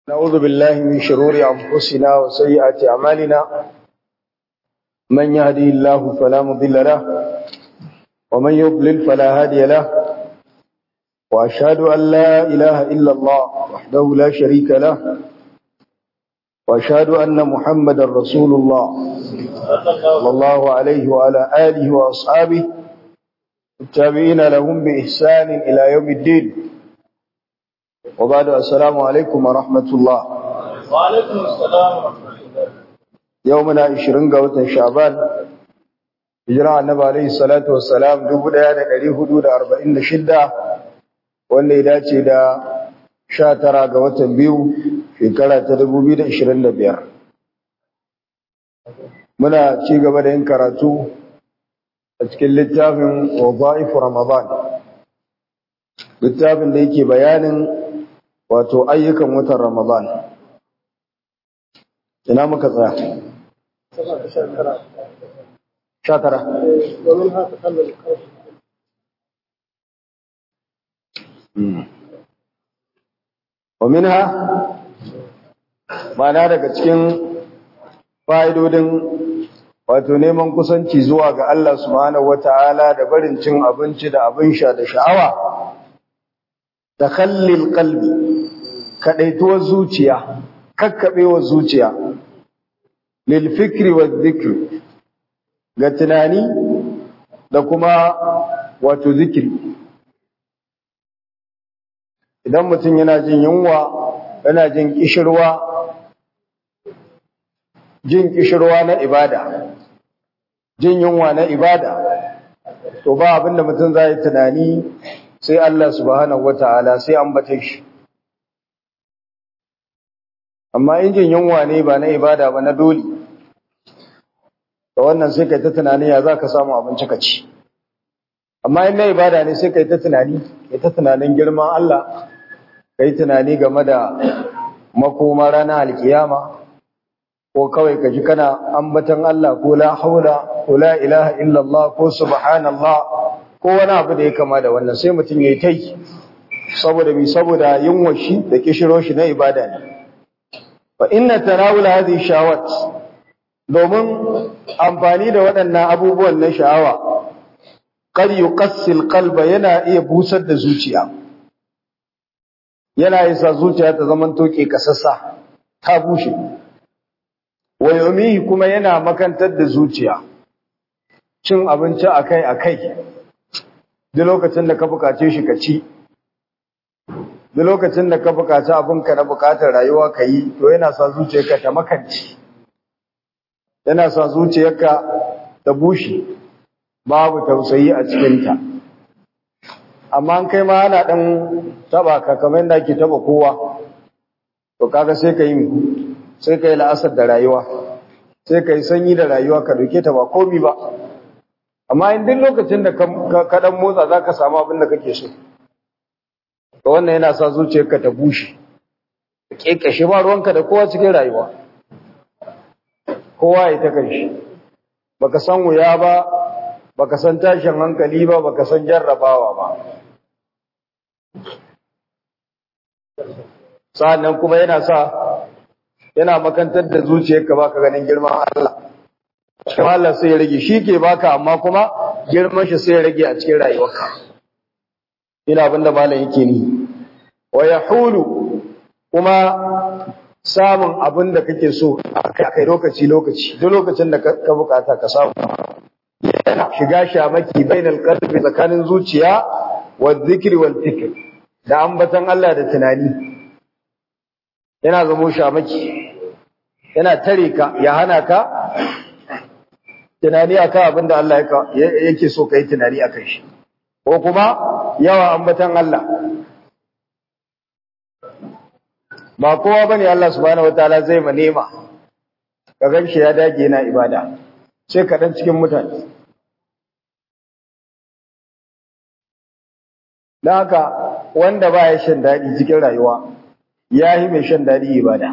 نعوذ بالله من شرور أنفسنا وسيئات أعمالنا من يهدي الله فلا مضل له ومن يضلل فلا هادي له وأشهد أن لا إله إلا الله وحده لا شريك له وأشهد أن محمدا رسول الله صلى الله عليه وعلى آله وأصحابه التابعين لهم بإحسان إلى يوم الدين وبعد السلام عليكم ورحمة الله وعليكم السلام ورحمة الله يومنا 20 ga watan Sha'ban hijira annabi alayhi salatu wassalam 1446 wanda ya dace da 19 ga watan biyu shekara ta 2025 muna ci gaba da yin karatu a cikin littafin wadha'if Ramadan littafin da yake bayanin wato ayyukan watan Ramadan ina muka tsaya sha tara ومنها ma'ana daga cikin fa'idodin wato neman kusanci zuwa ga Allah subhanahu wata'ala da barin cin abinci da abin sha da sha'awa takhallil qalbi kadaituwar zuciya kakkabewar zuciya lil fikri wa dhikri ga tunani da kuma wato zikiri idan mutum yana jin yunwa yana jin kishirwa jin kishirwa na ibada jin yunwa na ibada to ba abinda mutum zai tunani sai Allah subhanahu wataala sai an bata shi amma in jin yunwa ne ba na ibada ba na dole to wannan sai kai ta tunani ya zaka samu abinci ka ci amma in na ibada ne sai kai ta tunani kai ta tunanin girman Allah kai tunani game da makoma ranar alkiyama ko kawai ka ji kana ambatan Allah ko la haula ko la ilaha illallah ko subhanallah ko wani abu da ya kama da wannan sai mutum yayi tai saboda bi saboda yunwa shi da kishiro shi na ibada ne fa inna tarawul hadhihi shawat domin amfani da waɗannan abubuwan na sha'awa qad yuqassil qalba yana iya busar da zuciya yana isa zuciya ta zaman toke kasassa ta bushe wa yumihi kuma yana makantar da zuciya cin abinci akai akai duk lokacin da ka bukace shi ka ci duk lokacin da ka bukaci abinka na bukatar rayuwa ka yi to yana sa zuciyarka ta makanci yana sa zuciyarka ta bushe babu tausayi a cikinta amma an kai ma ana dan taba ka kamar yadda ake taba kowa to kaga sai ka yi sai ka yi la'asar da rayuwa sai ka yi sanyi da rayuwa ka dauke ta ba komi ba amma in duk lokacin da ka dan motsa za ka samu abin da kake so to wannan yana sa zuciyarka ta bushe ka kekashe ba ruwanka da kowa cikin rayuwa kowa ya ta kanshi baka san wuya ba baka san tashin hankali ba baka san jarrabawa ba sa'annan kuma yana sa yana makantar da zuciyarka baka ganin girman Allah kuma Allah sai ya rage shi ke baka amma kuma girman shi sai ya rage a cikin rayuwarka ina abinda malam yake ni wa yahulu kuma samun abin da kake so a kai lokaci lokaci duk lokacin da ka bukata ka samu yana shiga shamaki bainal qalbi tsakanin zuciya wa dhikri wal fikr da ambatan Allah da tunani yana zamo shamaki yana tare ka ya hana ka tunani akan abin da Allah yake so kai tunani akan shi ko kuma yawa ambatan Allah ba kowa bane Allah subhanahu wataala zai ma nema ka ganshi ya dage yana ibada sai kaɗan cikin mutane don haka wanda ba ya shan daɗi cikin rayuwa ya yi mai shan daɗi ibada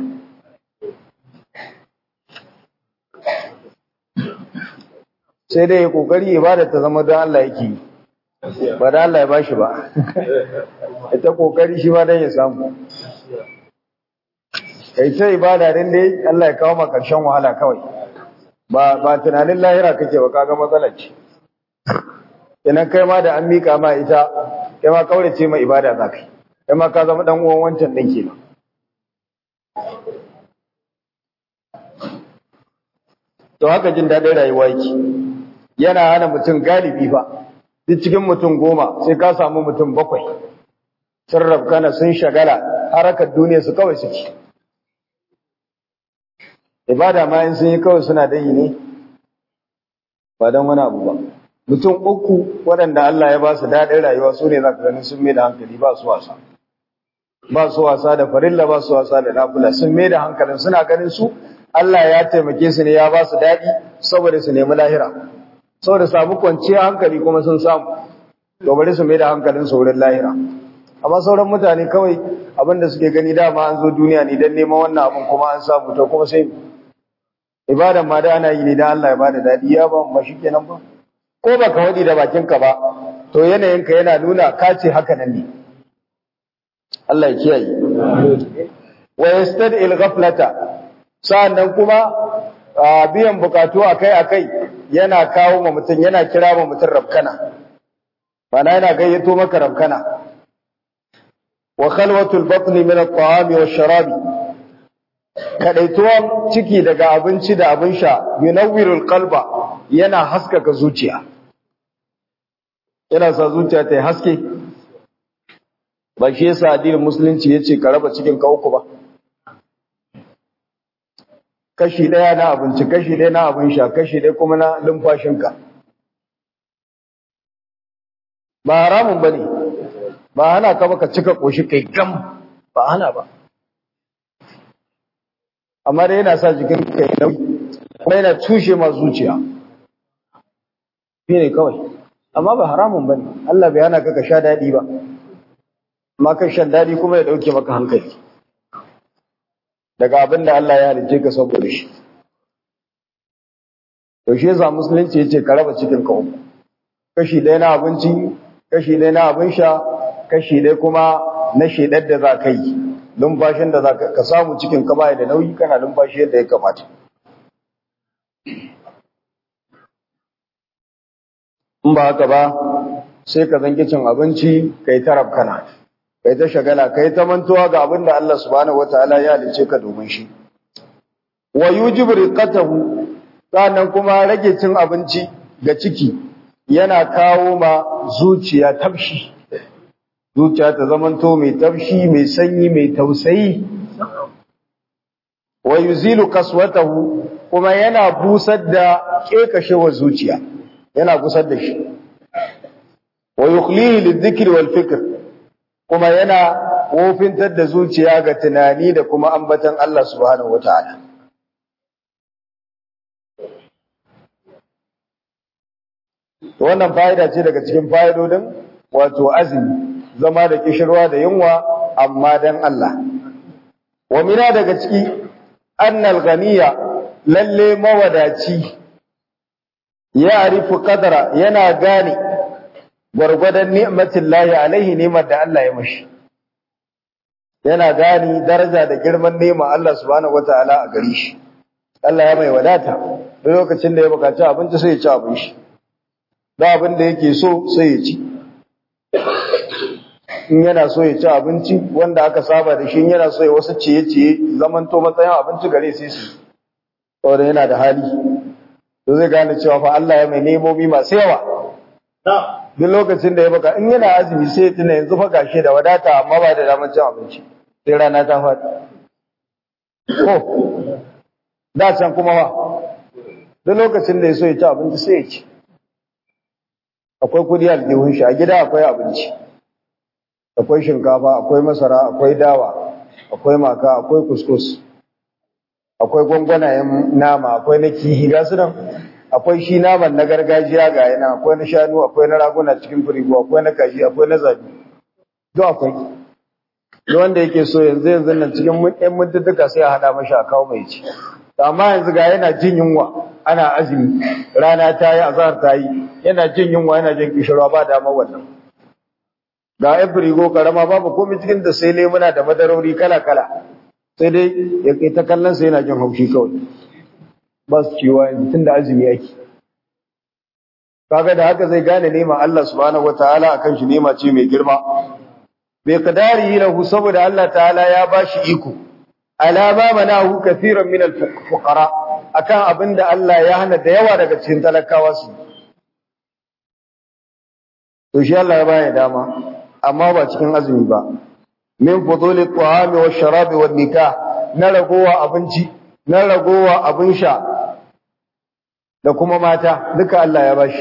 sai dai ya ƙoƙari ibada ta zama don Allah yake yi ba da Allah ya bashi ba ita ƙoƙari shi ma don ya samu kai sai ibada din dai Allah ya kawo maka karshen wahala kawai ba ba tunanin lahira kake ba kaga matsalar ce idan kai ma da an mika ma ita kai ma kaurace ma ibada zakai kai ma ka zama dan uwan wancan din kenan to haka jin daɗin rayuwa yake yana hana mutum galibi ba duk cikin mutum goma sai ka samu mutum bakwai sun rabkana sun shagala harakar duniya su kawai suke ibada ma in sun yi kawai suna da yi ne ba don wani abu ba mutum uku waɗanda Allah ya ba su daɗin rayuwa su ne za ka ganin sun mai da hankali ba su wasa ba su wasa da farilla ba su wasa da nafula sun mai da hankalin suna ganin su Allah ya taimake su ne ya ba su daɗi saboda su nemi lahira saboda samu kwanciyar hankali kuma sun samu to bari su mai da hankalin su wurin lahira amma sauran mutane kawai abin da suke gani dama an zo duniya ne don neman wannan abin kuma an samu to kuma sai ibadan ma da ana yi ne dan Allah ya bada daɗi ya ba mu shi kenan ba ko baka wadi da bakinka ba to yanayinka yana nuna ka ce haka nan ne Allah ya kiyaye wa yastad'il ghaflata sa'annan kuma biyan bukatu akai-akai yana kawo ma mutum yana kira ma mutum rabkana bana yana gayyato maka rabkana wa khalwatul batni min at-ta'ami wash-sharabi kadaituwan ciki daga abinci da abin sha yunawwirul qalba yana haskaka zuciya yana sa zuciya ta haske ba shi yasa addinin musulunci yace ka raba cikin ka uku ba kashi ɗaya na abinci kashi ɗaya na abin sha kashi ɗaya kuma na lumfashinka ba haramun ba ne ba hana ka baka cika ƙoshi kai gam ba hana ba amma dai yana sa jikin kai nauyi kuma yana tushe ma zuciya shi ne kawai amma ba haramun ba ne Allah bai hana ka ka sha daɗi ba amma kan shan daɗi kuma ya ɗauke maka hankali daga abin da Allah ya halicce ka saboda shi. To shi yasa musulunci yace ka raba cikin ka uku. Kashi ɗaya na abinci, kashi ɗaya na abin sha, kashi ɗaya kuma na shedar da za ka yi. Lumfashin da za ka samu cikin ka baya da nauyi kana lumfashi yadda ya kamata. In ba haka ba, sai ka zanki cin abinci ka yi tarab kana. kai ta shagala kai ta mantuwa ga abin da Allah subhanahu wataala ya halice ka domin shi wa yujibu riqatahu sannan kuma rage cin abinci ga ciki yana kawo ma zuciya tafshi zuciya ta zamanto mai tafshi mai sanyi mai tausayi wa yuzilu kaswatahu kuma yana busar da kekashewar zuciya yana busar da shi wa yukhlihi lidhikri wal fikr kuma yana wofintar da zuciya ga tunani da kuma ambatan Allah subhanahu wataala wannan fa'ida ce daga cikin fa'idodin wato azumi zama da kishirwa da yunwa amma dan Allah wa mina daga ciki annal ghaniya lalle mawadaci ya arifu qadara yana gane gwargwadon ni'matin lahi alaihi ni'mar da Allah ya mashi yana gani daraja da girman nema Allah subhanahu wataala a gare shi Allah ya mai wadata duk lokacin da ya bukaci abinci sai ya ci abin shi da abin da yake so sai ya ci in yana so ya ci abinci wanda aka saba da shi yana so ya wasu ciye-ciye zaman to matsayin abinci gare sai su saboda yana da hali to zai gane cewa fa Allah ya mai nemomi masu yawa duk lokacin da ya baka in yana azumi sai ya tuna yanzu fa gashi da wadata amma ba da damar cin abinci sai rana ta faɗi ko da can kuma ba duk lokacin da ya so ya ci abinci sai ya ci akwai kudi aljihun shi a gida akwai abinci akwai shinkafa akwai masara akwai dawa akwai maka akwai kuskus akwai gwangwanayen nama akwai na kihi ga su nan akwai shi naman na gargajiya ga yana akwai na shanu akwai na raguna cikin firigo akwai na kaji akwai na zabi duk akwai duk wanda yake so yanzu yanzu nan cikin ɗan mutuntuka sai a haɗa mashi a kawo mai ci amma yanzu ga yana jin yunwa ana azumi rana ta yi azhar ta yi yana jin yunwa yana jin kishirwa ba dama wannan ga yan firigo karama babu komai cikin da sai lemuna da madarori kala kala sai dai ya kai ta kallon sa yana jin haushi kawai ba su ciwa tun da azumi yake kaga da haka zai gane nema Allah subhanahu wataala akan shi nema ce mai girma bai kadari lahu saboda Allah ta'ala ya bashi iko alama manahu kathiran min al-fuqara akan abinda Allah ya hana da yawa daga cikin talakawa su to shi Allah ya baya dama amma ba cikin azumi ba min fuduli at-ta'ami wash-sharabi wan-nikah na ragowa abinci na ragowa abin sha da kuma mata duka Allah ya bashi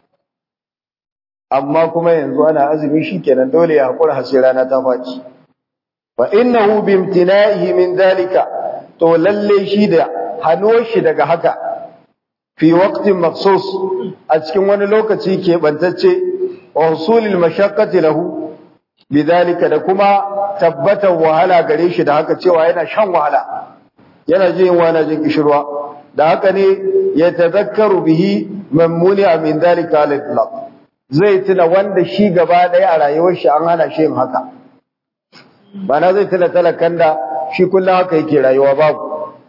amma kuma yanzu ana azumi shikenan dole ya hakura har sai rana ta faci fa innahu bimtina'ihi min dalika to lalle shi da hano shi daga haka fi waqtin makhsus a cikin wani lokaci ke bantacce wa husulil mashaqqati lahu bidalika da kuma tabbatar wahala gare shi da haka cewa yana shan wahala yana jin wani jin kishirwa da haka ne ya tazakkaru bihi man muni'a min dalika al-itlaq zai tuna wanda shi gaba ɗaya a rayuwar shi an hana shi yin haka bana zai tuna talakan da shi kullum haka yake rayuwa babu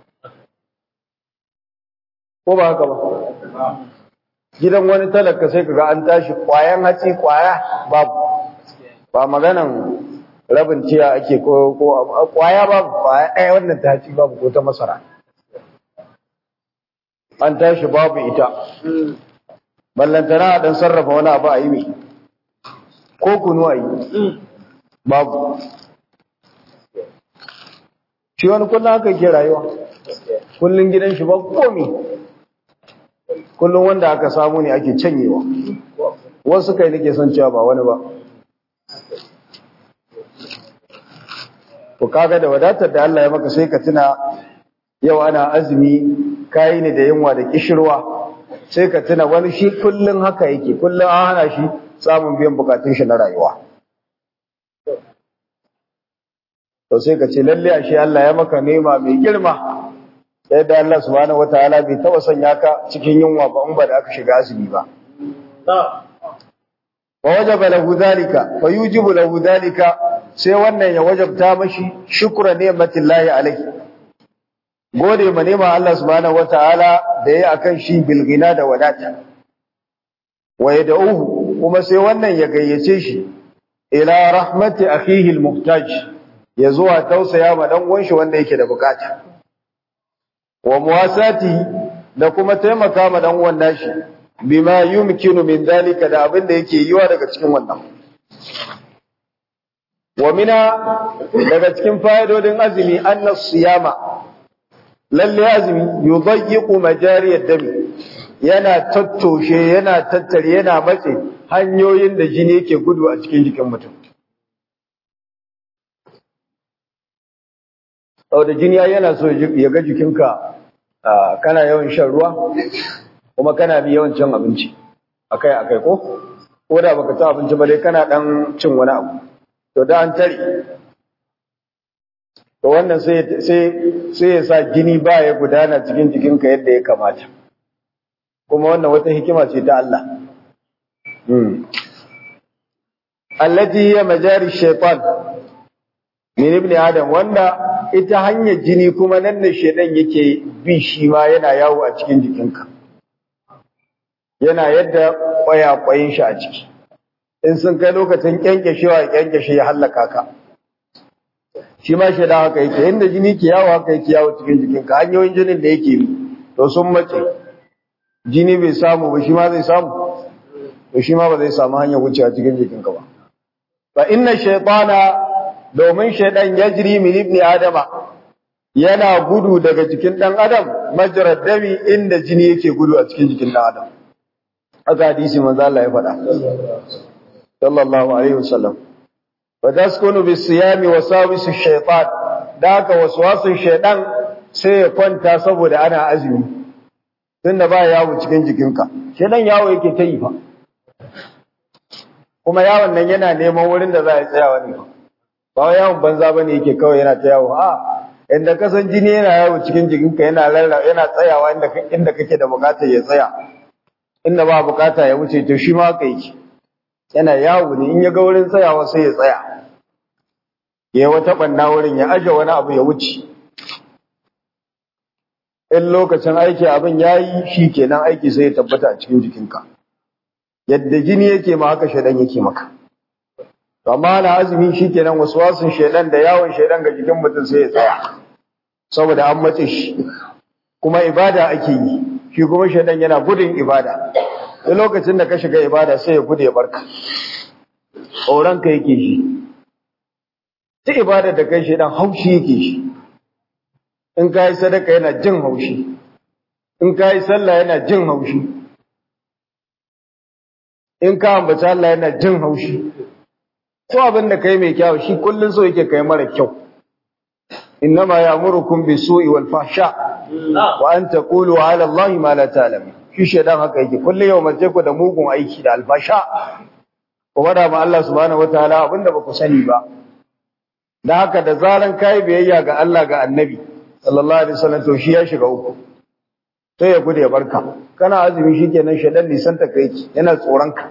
ko ba haka ba gidan wani talaka sai kaga an tashi kwayan hatsi kwaya babu ba maganan rabin tiya ake ko ko kwaya babu kwaya ɗaya wannan ta hatsi babu ko ta masara an tashi babu ita ballantana a dan sarrafa wani abu a yi mai ko kunu a yi babu shi wani kullum haka ke rayuwa kullum gidan shi ba komi kullum wanda aka samu ne ake canyewa wasu kai nake son cewa ba wani ba ku kaga da wadatar da Allah ya maka sai ka tuna yau ana azumi kayi ne da yunwa da kishirwa sai ka tuna wani shi kullum haka yake kullum an hana shi samun biyan bukatun shi na rayuwa to sai ka ce lalle ashe Allah ya maka nema mai girma yadda Allah subhanahu wataala bai taba sanya ka cikin yunwa ba in ba da aka shiga azumi ba wa wajaba lahu dhalika fa yujibu lahu dhalika sai wannan ya wajabta mashi shukra ni'matillahi alaihi gode ma nema Allah subhanahu wataala da yayi akan shi bilgina da wadata wa yad'uhu kuma sai wannan ya gayyace shi ila rahmati akhihi almuhtaj ya zuwa tausaya ma dan uwan shi wanda yake da bukata wa muwasati da kuma taimaka ma dan uwan nashi bima yumkinu min dalika da abin da yake yiwa daga cikin wannan wa mina daga cikin fa'idodin azumi annas siyama lalle azumi yudayyiqu majariyad dami yana tattoshe yana tattare yana matse hanyoyin da jini yake gudu a cikin jikin mutum da jini yana so ya ga jikinka kana yawan shan ruwa kuma kana bi yawan cin abinci akai akai ko ko da baka ci abinci ba dai kana dan cin wani abu to da an tare to wannan sai sai sai ya sa jini ba ya gudana cikin jikinka yadda ya kamata kuma wannan wata hikima ce ta Allah hmm allati hiya majari shaytan min ibn adam wanda ita hanyar jini kuma nan ne shedan yake bi shi ma yana yawo a cikin jikinka yana yadda kwaya-kwayin shi a ciki in sun kai lokacin kyankyashewa ya kyankyashe ya hallaka ka shi ma shedan haka yake inda jini ke yawo haka yake yawo cikin jikinka hanyoyin jinin da yake bi to sun mace jini bai samu ba shi ma zai samu to shi ma ba zai samu hanyar wucewa cikin jikinka ba fa inna shaytana domin shaidan ya jiri min ibni adama yana gudu daga jikin dan adam majrad dami inda jini yake gudu a cikin jikin dan adam haka hadisi manzo Allah ya faɗa sallallahu alaihi wasallam wa taskunu bis siyami wa sawisu shaytan da haka waswasin shaidan sai ya kwanta saboda ana azumi tunda ba yawo cikin jikinka shaidan yawo yake ta yi fa kuma yawon nan yana neman wurin da za a tsaya ne ba yawon banza bane yake kawai yana ta yawo a inda kasan jini yana yawo cikin jikinka yana rarra yana tsayawa inda inda kake da bukatar ya tsaya inda ba bukata ya wuce to shi ma haka yake yana yawo ne in ya ga wurin tsayawa sai ya tsaya ya wata banna wurin ya aje wani abu ya wuce in lokacin aiki abin yayi shikenan aiki sai ya tabbata a cikin jikinka yadda jini yake ma haka shedan yake maka amma na azumi shikenan waswasin shedan da yawon shedan ga jikin mutum sai ya tsaya saboda an matse shi kuma ibada ake yi shi kuma shedan yana gudun ibada duk lokacin da ka shiga ibada sai ya gude ya barka tsoron ka yake shi ta ibada da kai shedan haushi yake shi in ka yi sadaka yana jin haushi in ka yi sallah yana jin haushi in ka ambaci Allah yana jin haushi ko abin da kai mai kyau shi kullun so yake kai mara kyau innama ya'murukum bisu'i wal fahsha wa an taqulu 'ala Allahi ma la ta'lamun shi shedan haka yake kullun yau mace ku da mugun aiki da alfasha ko wada ma Allah subhanahu wataala abinda ba ku sani ba dan haka da zaran kai biyayya ga Allah ga Annabi sallallahu alaihi wasallam to shi ya shiga uku sai ya gude ya barka kana azumi shikenan shedan nisan ta kai yana tsoron ka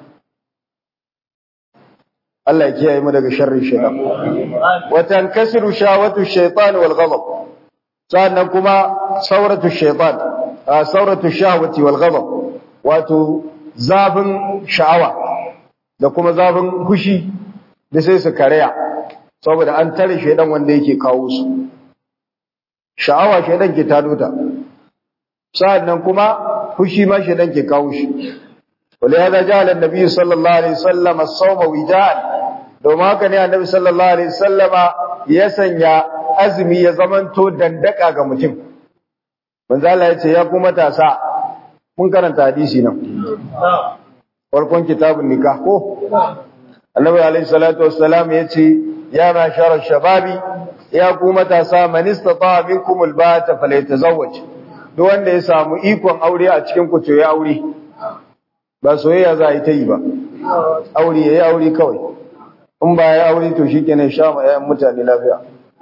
Allah ya kiyaye mu daga sharrin shaytan wa tankasiru shawatu shaytan wal ghadab sannan kuma sauratu shaytan sauratu shahwati wal ghadab wato zafin sha'awa da kuma zafin fushi da sai su karaya saboda an tare shaydan wanda yake kawo su sha'awa shaydan ke tado ta sannan kuma fushi ma shaydan ke kawo shi ولهذا جعل النبي صلى الله عليه وسلم الصوم وجاء domin haka ne annabi sallallahu alaihi wasallama ya sanya azumi ya zamanto dandaka ga mutum manzo Allah ya ce ya ku matasa mun karanta hadisi nan farkon kitabun nikah ko annabi alaihi salatu wassalam ya ce ya mashara shababi ya ku matasa man istata minkum albata falyatazawwaj duk wanda ya samu ikon aure a cikin ku to ya aure ba soyayya za a yi ta yi ba aure yayi aure kawai in ba ya aure to shi kenan sha ma yayan mutane lafiya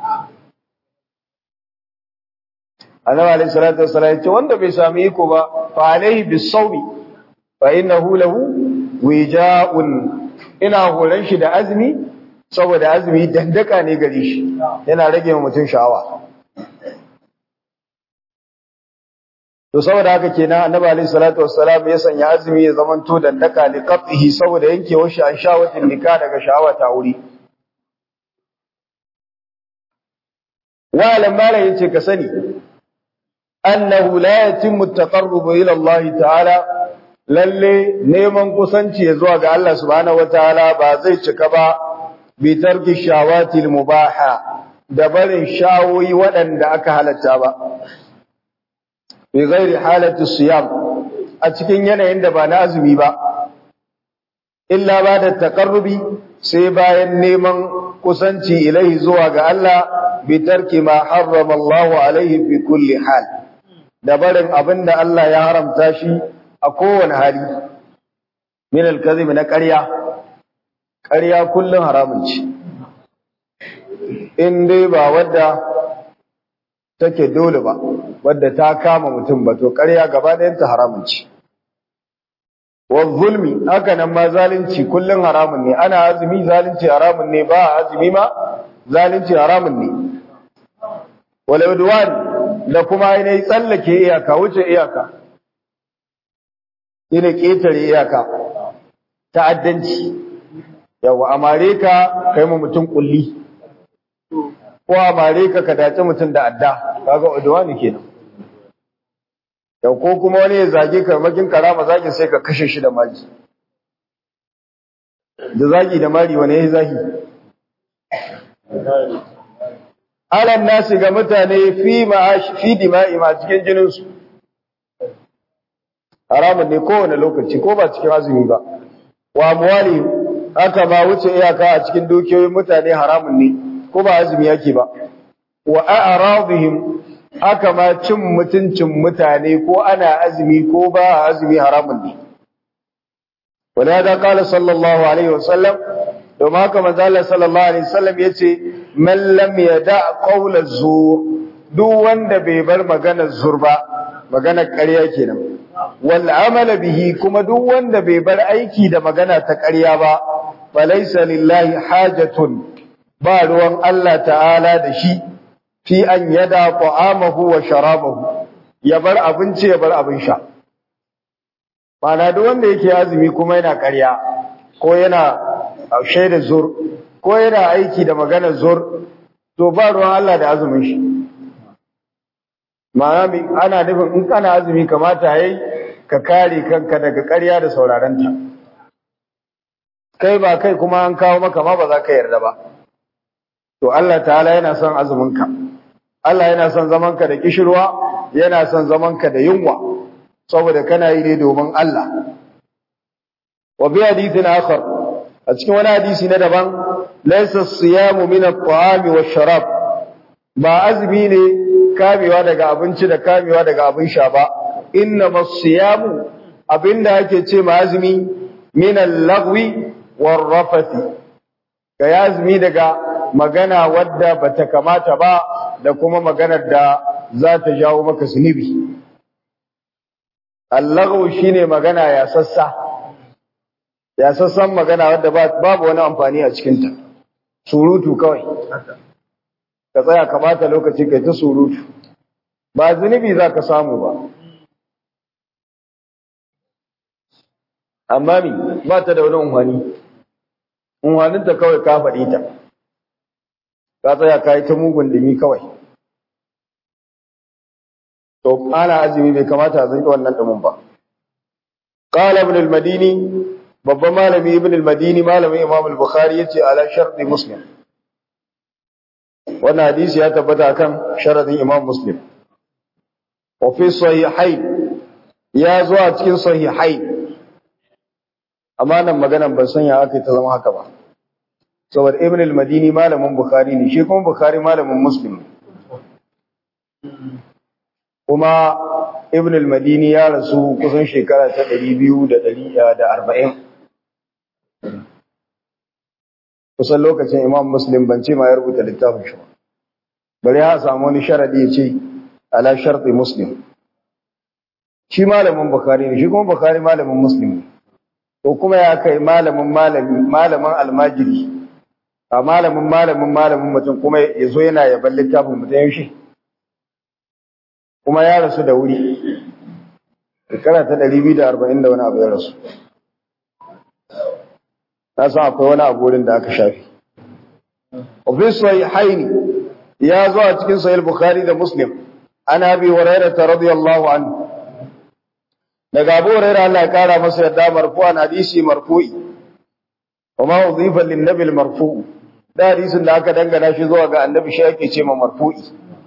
annabi alayhi salatu wassalam ce wanda bai sami iko ba fa alayhi bisawmi fa innahu lahu wija'un ina horon shi da azumi saboda azumi dandaka ne gare shi yana rage wa mutum sha'awa to saboda haka kenan annabi alayhi salatu wassalam ya sanya azumi ya zaman to dandaka li qat'ihi saboda yankewar shi an shawatin nika daga sha'awa ta wuri wa lamala yace ka sani annahu la yatimmu at-taqarrub ila Allah ta'ala lalle neman kusanci zuwa ga Allah subhanahu wataala ba zai cika ba bi tarki shawati al-mubaha da barin shawoyi waɗanda aka halatta ba fi ghairi halati siyam a cikin yanayin da ba na azumi ba illa ba da taqarrubi sai bayan neman kusanci ilaihi zuwa ga Allah bi tarki ma harrama Allah alaihi fi kulli hal da barin abinda Allah ya haramta shi a kowane hali min al-kadhib na ƙarya ƙarya kullun haramun ce in dai ba wadda take dole ba wadda ta kama mutum ba to ƙarya gaba ɗayanta haramun ce wa zulmi haka nan ma zalunci kullun haramun ne ana azumi zalunci haramun ne ba azumi ma zalunci haramun ne wal udwan da kuma ainihin tsallake iyaka wuce iyaka ina ƙetare iyaka ta'addanci yawa amare ka kai mu mutum kulli ko amare ka ka dace mutum da adda kaga udwani kenan yau ko kuma wani ya zage ka makin karama zagin sai ka kashe shi da mari da zagi da mari wani yayi zagi alan nasi ga mutane fi ma'ash fi dima'i ma cikin jinin su haramun ne kowane lokaci ko ba cikin azumi ba wa amwali haka ma wuce iyaka a cikin dukiyoyin mutane haramun ne ko ba azumi yake ba wa a'radihim haka ma cin mutuncin mutane ko ana azumi ko ba azumi haramun ne ولهذا قال صلى الله عليه وسلم domin haka manzo Allah sallallahu alaihi wasallam yace man lam yada qawla zur duk wanda bai bar maganar zur ba maganar ƙarya kenan wal amal bihi kuma duk wanda bai bar aiki da magana ta ƙarya ba falaysa lillahi hajatun ba ruwan Allah ta'ala da shi fi an yada ta'amahu wa sharabahu ya bar abinci ya bar abin sha Mana duk wanda yake azumi kuma yana ƙarya ko yana shaida zur ko yana aiki da magana zur to ba ruwan Allah da azumin shi ma'ana ana nufin in kana azumi kamata yayi ka kare kanka daga ƙarya da saurarenta kai ba kai kuma an kawo maka ma ba za ka yarda ba to Allah ta'ala yana son azuminka Allah yana son zamanka da kishirwa yana son zamanka da yunwa saboda kana yi ne domin Allah wa bi hadithin akhar a cikin wani hadisi na daban laysa siyamu min at-ta'ami wash-sharab ba azumi ne kamewa daga abinci da kamewa daga abin sha ba inna as-siyamu abinda ake ce ma azumi min al-lagwi war-rafathi ga azumi daga magana wadda bata kamata ba da kuma maganar da za ta jawo maka zunubi Allahu shine magana ya sassa ya sassan magana wadda babu wani amfani a cikinta surutu kawai ka tsaya kamata lokaci kai ta surutu ba zunubi za ka samu ba amma mi ba ta da wani unhani unhaninta kawai ka faɗi ta ka tsaya ka yi ta mugun dumi kawai to ana azumi bai kamata a zanki wannan dumin ba qala ibn al-madini babban malami ibn al-madini malamin imam al-bukhari yace ala sharti muslim wannan hadisi ya tabbata kan sharadin imam muslim wa fi sahihain ya zo a cikin sahihain amma nan maganan ban san ya aka ta zama haka ba saboda ibn al-madini malamin bukhari ne shi kuma bukhari malamin muslim kuma ibn al-madini ya rasu kusan shekara ta 240 kusan lokacin imam muslim ban ce ma ya rubuta littafin shi ba bari ya samu wani sharadi ya ce ala sharti muslim shi malamin bukhari ne shi kuma bukhari malamin muslim ne to kuma ya kai malamin malamin malamin almajiri a malamin malamin malamin mutum kuma ya zo yana yaban littafin mutum yaushe kuma ya rasu da wuri shekara ta ɗari biyu da arba'in da wani abu ya rasu na san akwai wani abu wurin da aka shafi ofis sai haini ya zo a cikin sahih bukhari da muslim an abi hurairah radiyallahu anhu daga abu hurairah Allah ya kara masa yadda marfu'an hadisi marfu'i وما أضيف للنبي المرفوع da hadisin da aka dangana shi zuwa ga annabi shi ake ce ma marfu'i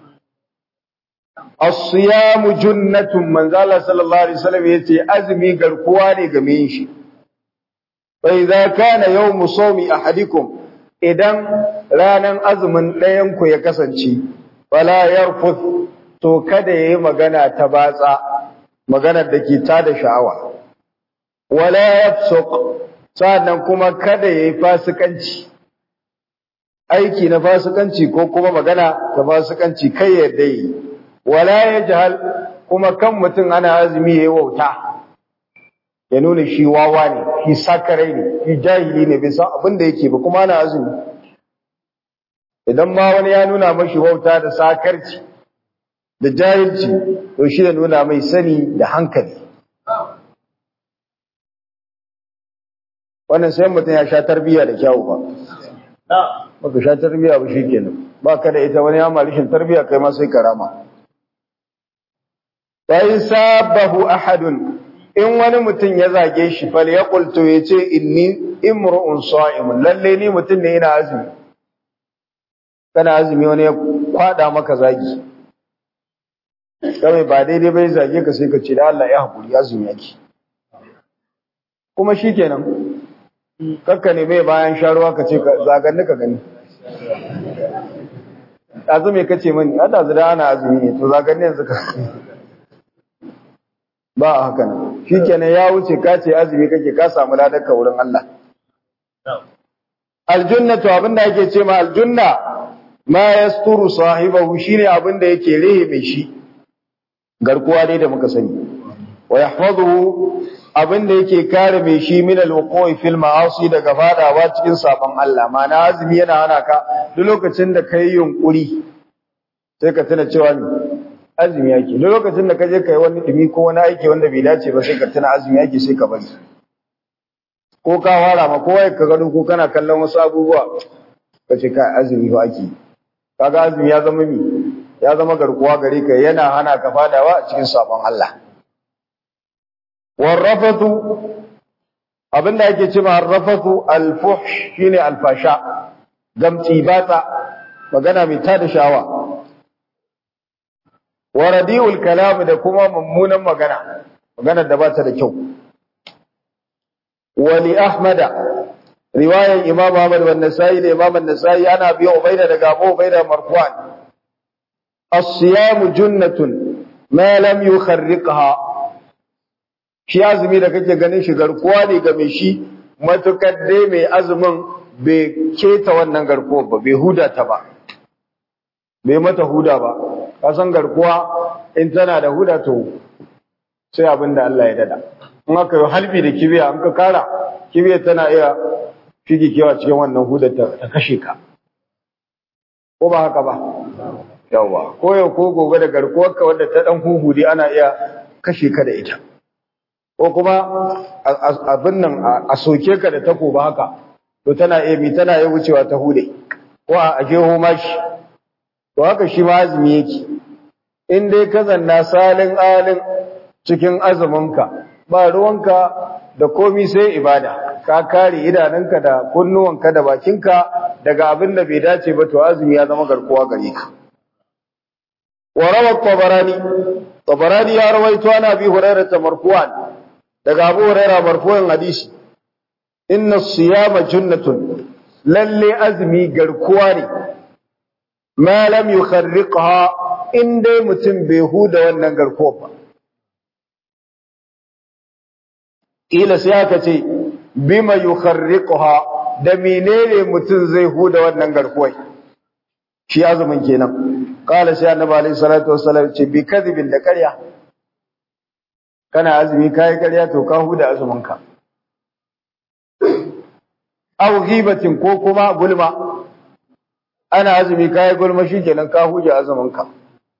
as-siyamu junnatun manzo Allah sallallahu alaihi wasallam yace azumi garkuwa ne ga mai shi fa idza kana yawmu sawmi ahadikum idan ranan azumin ɗayan ku ya kasance fala yarfuth to kada yayi magana ta batsa maganar da ke tada sha'awa wala yafsuq sannan kuma kada yayi fasikanci aiki na fasikanci ko kuma magana ta fasikanci kai ya dai wala yajhal kuma kan mutum ana azumi yayi wauta ya nuna shi wawa ne shi sakarai ne shi jahili ne bai san abin da yake ba kuma ana azumi idan ma wani ya nuna mashi wauta da sakarci da jahilci to shi da nuna mai sani da hankali wannan sai mutum ya sha tarbiyya da kyawu ba baka sha tarbiyya ba shikenan baka da ita wani ya rishin tarbiyya kai ma sai karama fa in sabahu ahadun in wani mutum ya zage shi fal yaqul to yace inni imru'un sa'im lalle ni mutum ne ina azumi kana azumi wani ya kwada maka zagi kawai ba daidai bai zage ka sai ka ce da Allah ya hakuri azumi yake kuma shikenan kakka ne mai bayan sharuwa ka ce zaganni ka gani azumi ka ce mani hada zira ana azumi ne to zaganni yanzu ka ba a haka nan shi kenan ya wuce ka ce azumi kake ka samu ladarka wurin Allah aljannatu abinda ake ce ma aljanna ma yasturu sahibahu shine abinda yake rehe mai shi garkuwa dai da muka sani wa yahfazuhu abinda yake kare mai shi min alwuqi fil ma'asi daga fadawa cikin sabon Allah ma'ana azumi yana hana ka duk lokacin da kai yunkuri sai ka tuna cewa ni azumi yake duk lokacin da ka je kai wani dumi ko wani aiki wanda bai dace ba sai ka tuna azumi yake sai ka bari ko ka fara ma kowa ka gado ko kana kallon wasu abubuwa ka ce kai azumi ba ake kaga azumi ya zama mi ya zama garkuwa gare ka yana hana ka fadawa a cikin sabon Allah warrafatu abinda ake cewa arrafatu alfuhsh shine alfasha gamci batsa magana mai tada shawa wa radiul kalam da kuma mummunan magana magana da bata da kyau wa li ahmada riwayan imam ahmad wa nasai da imam an-nasai ana biyo ubaida daga abu ubaida marfu'an as-siyam junnatun ma lam yukharriqha shi azumi da kake ganin shi garkuwa ne ga mai shi matukar dai mai azumin bai keta wannan garkuwar ba bai huda ta ba bai mata huda ba kasan garkuwa in tana da huda to sai abin da Allah ya dada in aka yi halbi da kibiya in ka kara kibiya tana iya fige kewa cikin wannan hudar ta kashe ka ko ba haka ba yawa ko yau ko gobe da garkuwar ka wadda ta dan huhudi ana iya kashe ka da ita ko kuma abin nan a soke ka da takoba haka to tana iya mi tana iya wucewa ta hude ko a jeho mashi to haka shi ma azumi yake in dai ka zanna salin alin cikin azuminka ba ruwanka da komi sai ibada ka kare idanunka da kunnuwanka da bakinka daga abin da bai dace ba to azumi ya zama garkuwa gare ka wa rawa tabarani tabarani ya rawaito ana bi hurairah marfu'an daga abu hurairah marfu'an hadisi inna siyama junnatun lalle azumi garkuwa ne ma lam yukharriqha in dai mutum bai huda wannan garkuwa ba ila sai aka ce bima yukharriqha da menene mutum zai huda wannan garkuwai shi azumin kenan qala sai annabi alaihi salatu wassalam ce bi kadhibin da ƙarya kana azumi kai ƙarya to ka huda azumin ka aw ghibatin ko kuma gulma ana azumi kai gulma shikenan ka huje azumin ka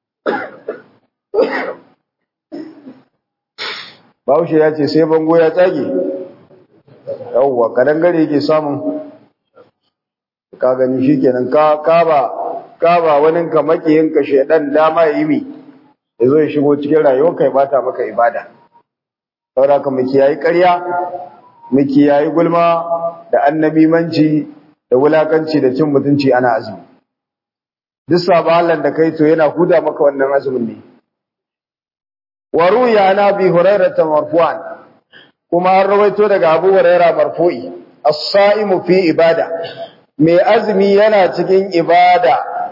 Bahaushe ya ce sai bango ya tsage yawwa kadan gare yake samun ka gani shikenan ka ka ba ka ba wani ka makiyin ka shedan dama yi mi yazo ya shigo cikin rayuwar kai bata maka ibada saboda ka miki yayi ƙarya miki yayi gulma da annabimanci da wulakanci da cin mutunci ana azumi duk sabalan da kai to yana huda maka wannan azumin ne wa ruya na bi hurairah marfu'an kuma an rawaito daga Abu Hurairah marfu'i as-sa'imu fi ibada mai azumi yana cikin ibada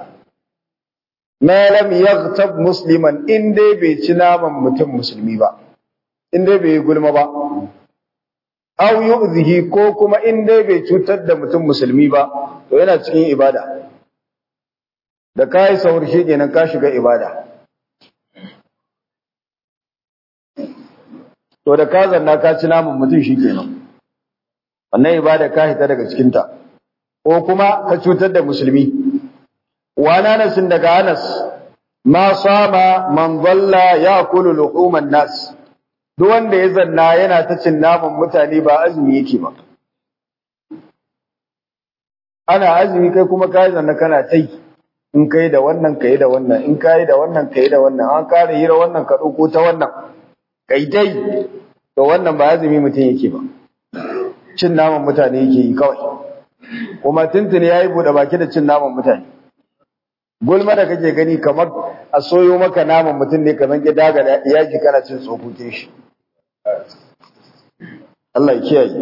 ma lam yaghtab musliman in dai bai ci naman mutum musulmi ba in dai bai gulma ba aw yu'zihi ko kuma in dai bai cutar da mutum musulmi ba to yana cikin ibada da kai sahur shi kenan ka shiga ibada to da ka zanna ka ci naman mutum shi kenan wannan ibada ka hita daga cikinta ko kuma ka cutar da musulmi wa nanasin daga anas ma sama man dhalla ya'kulu luhuman nas duk wanda ya zanna yana ta cin naman mutane ba azumi yake ba ana azumi kai kuma kai zanna kana tai in kai da wannan kai da wannan in kai da wannan kai da wannan an kare hira wannan ka dauko ta wannan kai dai to wannan ba azumi mutum yake ba cin naman mutane yake yi kawai kuma tuntuni yayi bude baki da cin naman mutane gulma da kake gani kamar a soyo maka naman mutum ne kamar ya daga yaji kana cin tsokokin shi Allah ya kiyaye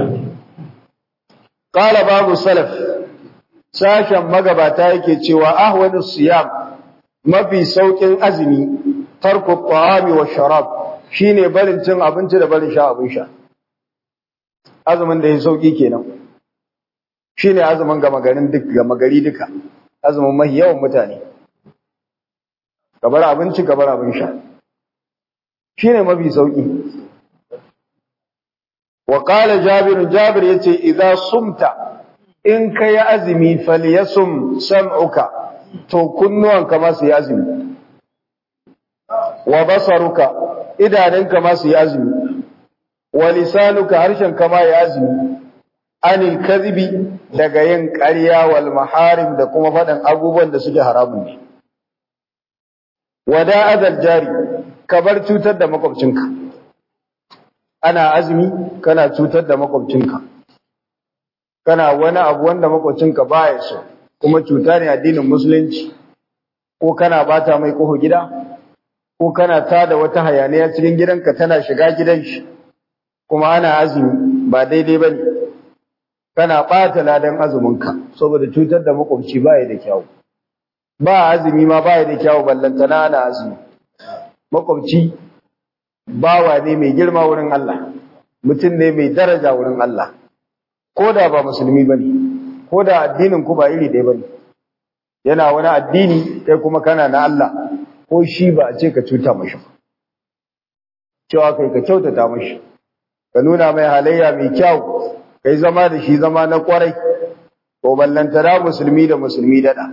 qala babu salaf sashen magabata yake cewa ahwanu siyam mafi saukin azumi tarku ta'ami wa sharab shine barin cin abinci da barin sha abin sha azumin da ya sauki kenan shine azumin gama garin duk gama gari duka azumin mai yawan mutane gabar abinci gabar abin sha shine mafi sauki wa qala jabir jabir yace idza sumta in kai azumi falyasum sam'uka to kunnuwanka ma su yi azumi wa basaruka idanunka ma su yi azumi wa lisanuka harshenka ma ya azumi anil kadhibi daga yin ƙarya wal maharim da kuma faɗin abubuwan da suke haramun ne wada azal jari ka bar cutar da makwabcinka ana azumi kana cutar da makwabcinka kana wani abu wanda makwabcinka baya so kuma cuta ne addinin musulunci ko kana bata mai koho gida ko kana tada wata hayaniya cikin gidanka tana shiga gidan shi kuma ana azumi ba daidai bane kana ɓata ladan azuminka saboda cutar da makwabci baya da kyau ba azumi ma baya da kyau ballantana ana azumi makwabci bawa ne mai girma wurin Allah mutum ne mai daraja wurin Allah ko da ba musulmi bane ko da addinin ku ba iri ɗaya bane yana wani addini kai kuma kana na Allah ko shi ba a ce ka cuta mashi cewa kai ka kyautata mashi ka nuna mai halayya mai kyau kai zama da shi zama na kwarai ko ballantana musulmi da musulmi dada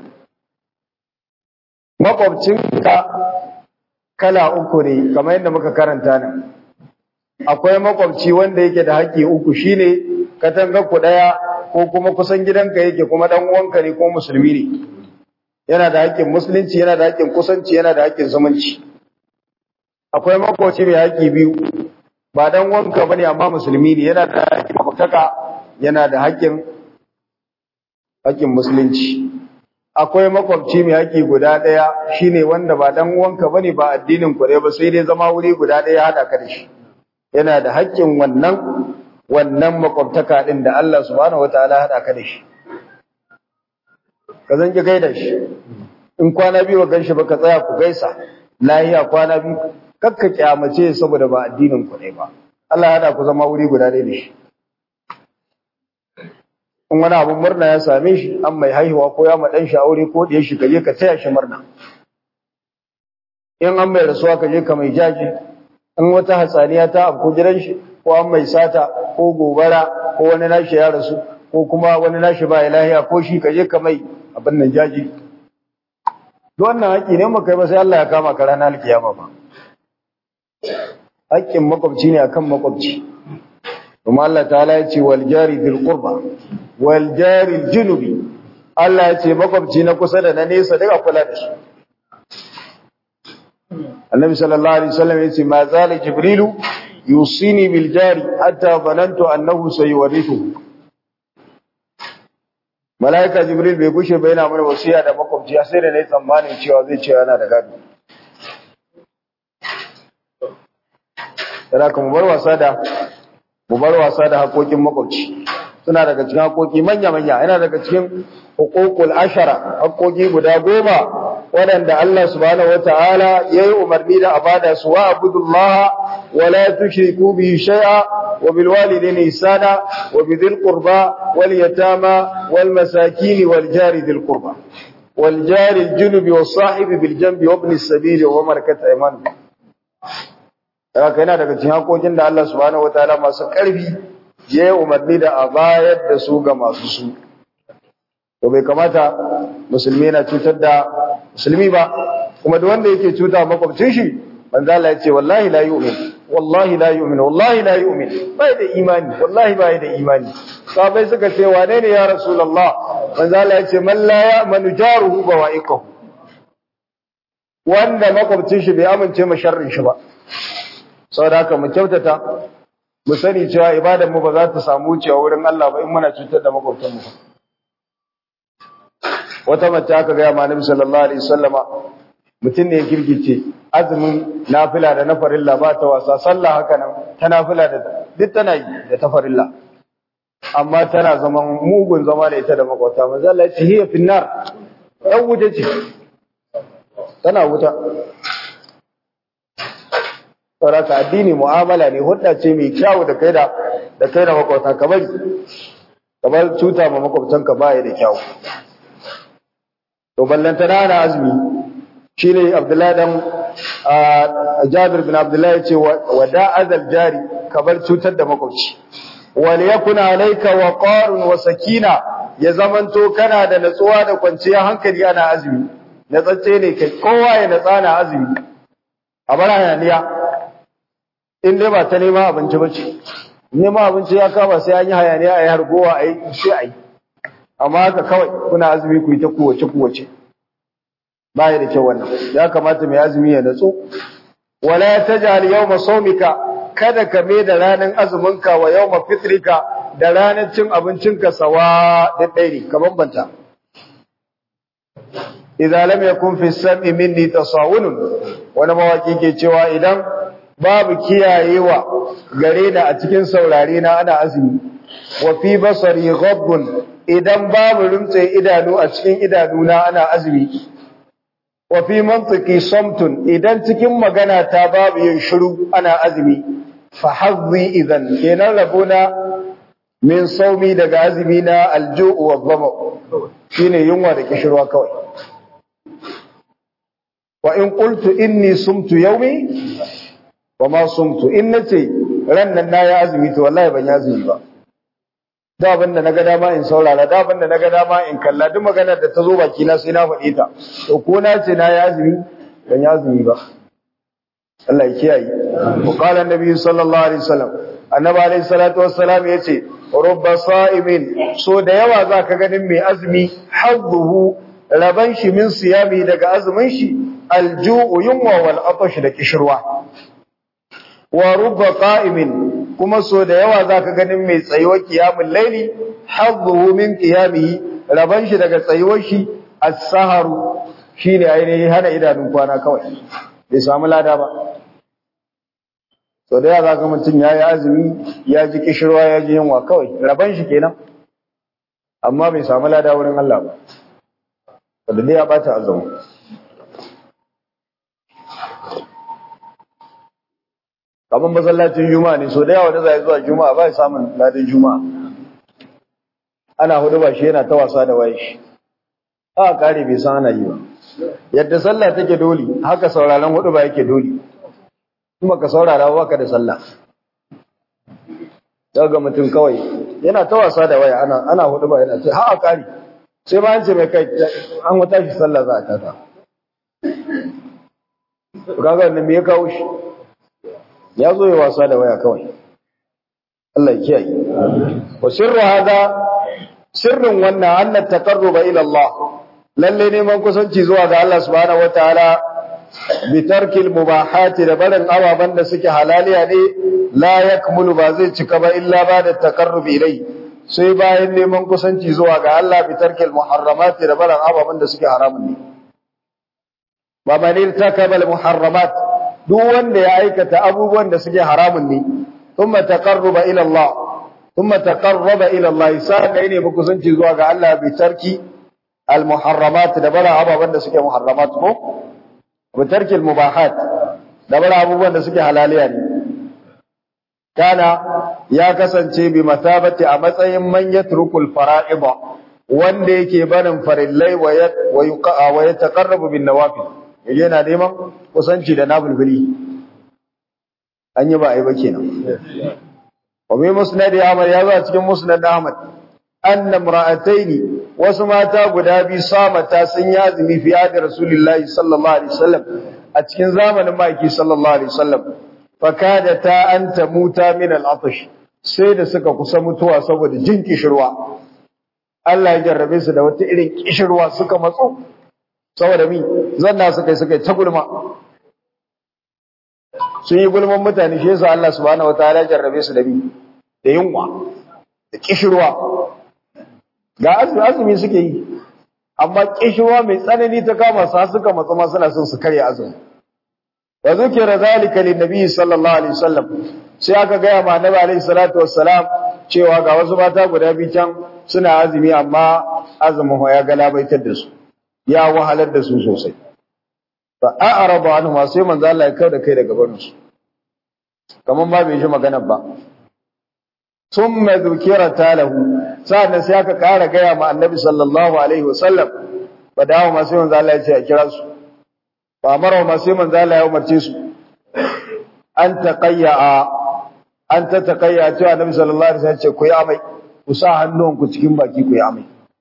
makwabcinka kala uku ne kamar yadda muka karanta nan akwai makwabci wanda yake da haƙƙi uku shine katangar ku daya ko kuma kusan gidanka yake kuma dan uwanka ne ko musulmi ne yana da haƙƙin musulunci yana da haƙƙin kusanci yana da haƙƙin zumunci akwai makwabci mai haƙƙi biyu ba dan wanka bane amma musulmi ne yana da haƙƙin makwabtaka yana da haƙƙin haƙƙin musulunci akwai makwabci mai haƙƙi guda ɗaya shine wanda ba dan wanka bane ba addinin ku ba sai dai zama wuri guda ɗaya hada ka da shi yana da haƙƙin wannan wannan makwabtaka din da Allah subhanahu wataala hada ka da shi ka zan ki gaida shi in kwana biyu gan shi baka tsaya ku gaisa lahiya kwana biyu kakka kyamace saboda ba addinin ku ne ba Allah ya hada ku zama wuri guda ɗaya da shi in wani abun murna ya same shi an mai haihuwa ko ya ma dan shi aure ko da shi kaje ka taya shi murna in an mai rasuwa kaje ka mai jaji in wata hatsaniya ta afko gidan shi ko an mai sata ko gobara ko wani nashi ya rasu ko kuma wani nashi ba ya lahiya ko shi kaje ka mai abin nan jaji duk wannan haƙi ne maka ba sai Allah ya kama ka ranar alkiyama ba haƙƙin makwabci ne akan makwabci kuma Allah ta'ala ya ce wal jari dhil qurba wal jari junubi Allah ya ce makwabci na kusa da na nesa duka kula da su Annabi sallallahu alaihi wasallam ya ce ma zala jibrilu yusini bil jari hatta zanantu annahu sayuwarithu Malaika Jibril bai gushe ba yana mana wasiya da makwabci sai da nayi tsammanin cewa zai ce yana da gado Yana kuma bar wasa da mu bar wasa da haƙoƙin makwabci suna daga cikin haƙoƙi manya-manya yana daga cikin hukukul ashara haƙoƙi guda goma waɗanda Allah subhanahu wata'ala ya yi umarni da a bada su wa abudullah wa la tushriku bihi shay'a wa bil walidayni ihsana wa bi dhil qurba wal yatama wal masakin wal jari dhil qurba wal jari al junubi was sahibi bil janbi wa ibn as-sabil wa malakat aymanukum haka yana daga cikin hakokin da Allah subhanahu wataala masu ƙarfi ya yi umarni da a bayar da su ga masu su to bai kamata musulmi na cutar da musulmi ba kuma da wanda yake cuta makwabcin shi manzo Allah ya ce wallahi la yu'min wallahi la yu'min wallahi la yu'min bai da imani wallahi bai da imani sahabbai suka ce wane ne ya rasulullah manzo Allah ya ce man la ya'manu jaruhu bawa'iqahu wanda makwabcin shi bai amince ma sharrin shi ba saboda haka mu kyautata mu sani cewa ibadar mu ba za ta samu wucewa wurin Allah ba in muna cutar da makwabtan mu wata mace aka ga ma Nabi sallallahu alaihi wasallama mutum ne ya girgice azumin nafila da na farilla ba ta wasa sallah haka nan ta nafila da duk tana yi da ta farilla amma tana zaman mugun zama da ita da makwabta manzo Allah ya ce hiya finnar dan wuta ce tana wuta saboda addini mu'amala ne hudda ce mai kyau da kai da da kai da makwabta kamar kamar cuta ma makwabtanka baya da kyau to ballanta na azumi shine Abdullahi dan Jabir bin Abdullahi yace wada azal jari kamar cutar da makwabci wal yakun alayka waqarun wa sakina ya zamanto kana da natsuwa da kwanciyar hankali ana azumi natsatse ne kai kowa ya natsa na azumi a bar hayaniya in dai ba ta nema abinci ba ce nema abinci ya kama sai an yi hayaniya a yi hargowa a yi sai a yi amma haka kawai kuna azumi ku yi ta kowace kowace ba ya da kyau wannan ya kamata mai azumi ya natsu wala ya tajal yawma sawmika kada ka mai da ranar azuminka wa yawma fitrika da ranar cin abincinka sawa da ɗairi ka bambanta idan lam yakun fi sam'i minni tasawunun wani mawaki ke cewa idan babu kiyayewa gare ni a cikin saurare na ana azumi wa fi basari ghabbun idan babu rumtse idanu a cikin idanuna ana azumi wa fi mantiki samtun idan cikin magana ta babu yin shiru ana azumi fa hazzi idan kenan rabona min saumi daga azumi na alju'u wa dhama shine yunwa da kishirwa kawai wa in qultu inni sumtu yawmi wa ma sumtu in nace ran nan na ya azumi to wallahi ban ya azumi ba da abin da naga dama in saurara da abin da naga dama in kalla duk maganar da ta zo baki na sai na faɗi ta to ko na ce na ya azumi ban ya azumi ba Allah ya kiyaye wa qala annabi sallallahu alaihi wasallam annabi alaihi salatu wassalam yace rubba sa'imin so da yawa zaka ganin mai azumi hazzuhu raban shi min siyami daga azumin shi alju'u yunwa wal atash da kishirwa wa rubba qa'imin kuma so da yawa zaka ganin mai tsayuwar qiyamul laili hazzuhu min qiyamihi raban shi daga tsayuwar shi as-saharu shine ainihin hana idanun kwana kawai bai samu lada ba so da yawa zaka mutun yayi azumi ya ji kishirwa ya ji yunwa kawai raban shi kenan amma bai samu lada wurin Allah ba wanda dai ya bata azumi kamar masallacin juma'a ne so da yawa da zai zuwa juma'a ba samun ladin juma'a ana hudu ba shi yana ta wasa da waye shi a kare bai san ana yi ba yadda sallah take dole haka sauraron hudu ba yake dole kuma ka saurara ba ka da sallah daga mutum kawai yana ta wasa da waya ana ana hudu ba yana ce ha a kare sai ba an ce mai kai an wata shi sallah za a tata kaga wannan me ya kawo shi ya zo ya wasa da waya kawai Allah ya kiyaye wa sirru hada sirrin wannan anna taqarruba ila Allah lalle neman kusanci zuwa ga Allah subhanahu wataala bi tarkil mubahati da barin ababan da suke halaliya ne la yakmulu ba zai cika ba illa ba da taqarrubi ilai sai bayan neman kusanci zuwa ga Allah bi tarkil muharramati da barin ababan da suke haramun ne wa man irtakaba al muharramat duk wanda ya aikata abubuwan da suke haramun ne thumma taqarruba ila Allah thumma taqarraba ila Allah sai ne ba kusanci zuwa ga Allah bi tarki al muharramat da bara ababan da suke muharramat ko bi tarki al mubahat da bara abubuwan da suke halaliya ne kana ya kasance bi matabati a matsayin man yatrukul fara'id wanda yake barin farillai wa wa yataqarrabu bin nawafil yana neman kusanci da nabulbuli an yi ba a yi ba kenan wame musnad Ahmad ya zo a cikin musnad Ahmad anna imra'ataini wasu mata guda biyu samata sun yi azumi fi hadi rasulullahi sallallahu alaihi wasallam a cikin zamanin maki sallallahu alaihi wasallam fakada ta an tamuta min al-atash sai da suka kusa mutuwa saboda jin kishirwa Allah ya jarrabe su da wata irin kishirwa suka matso saboda mi zanna suka yi suka yi ta gulma sun yi gulman mutane shi yasa Allah subhanahu wataala ya jarrabe su da mi da yunwa da kishirwa ga azumi azumi suke yi amma kishirwa mai tsanani ta kama su suka matsa ma suna son su karya azumi wa zukira zalika lin nabi sallallahu alaihi wasallam sai aka gaya ma annabi alaihi salatu wassalam cewa ga wasu mata guda biyu can suna azumi amma azumin ya galabaitar da su ya wahalar da su sosai fa a'radu anhu sai manzo Allah ya kawo da kai daga barin su kaman ba bai ji maganar ba thumma dhukira talahu sa'an sai aka kara gaya ma annabi sallallahu alaihi wasallam fa dawo ma sai manzo Allah ya ce a kira su fa amara ma sai manzo Allah ya umarce su an taqayya an ta taqayya cewa annabi sallallahu alaihi wasallam ya ce ku yi amai ku sa hannunku cikin baki ku yi amai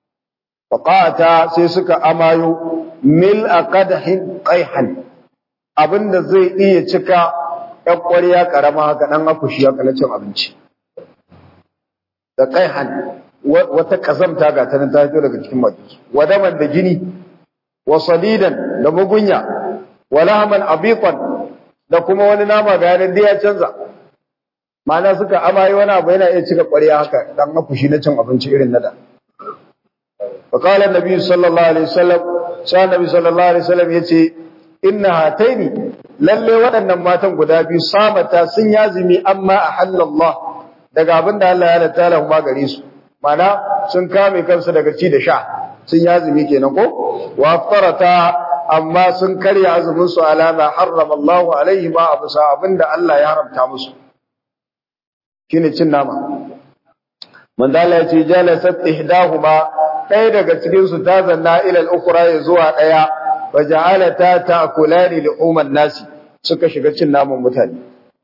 faqata sai suka amayo mil aqadhin qayhan abinda zai iya cika ƴan ƙwarya karama haka dan akushi haka na cin abinci da qayhan wata kazamta ga ta nan ta fito daga cikin baki wadaman da jini wa sadidan da mugunya wa lahman abiqan da kuma wani nama ga yanan da ya canza ma'ana suka amaye wani abu yana iya cika ƙwarya haka dan akushi na cin abinci irin na da fa qala annabi sallallahu alaihi wasallam sai annabi sallallahu alaihi wasallam yace inna hataini lalle waɗannan matan guda biyu samata sun yazimi amma ahallallah daga abin da Allah ya halatta lahu ma gare su ma'ana sun kame kansu daga ci da sha sun yazimi kenan ko wa aftarata amma sun karya azumin su alama harrama Allahu alaihi ma abu sa abinda Allah ya haramta musu shine cin nama manzo Allah ya ce jalasat ihdahuma ɗaya daga cikin su ta zanna ila al-ukhra ya zuwa ɗaya wa ja'alata ta'kulani lu'uman nasi suka shiga cin naman mutane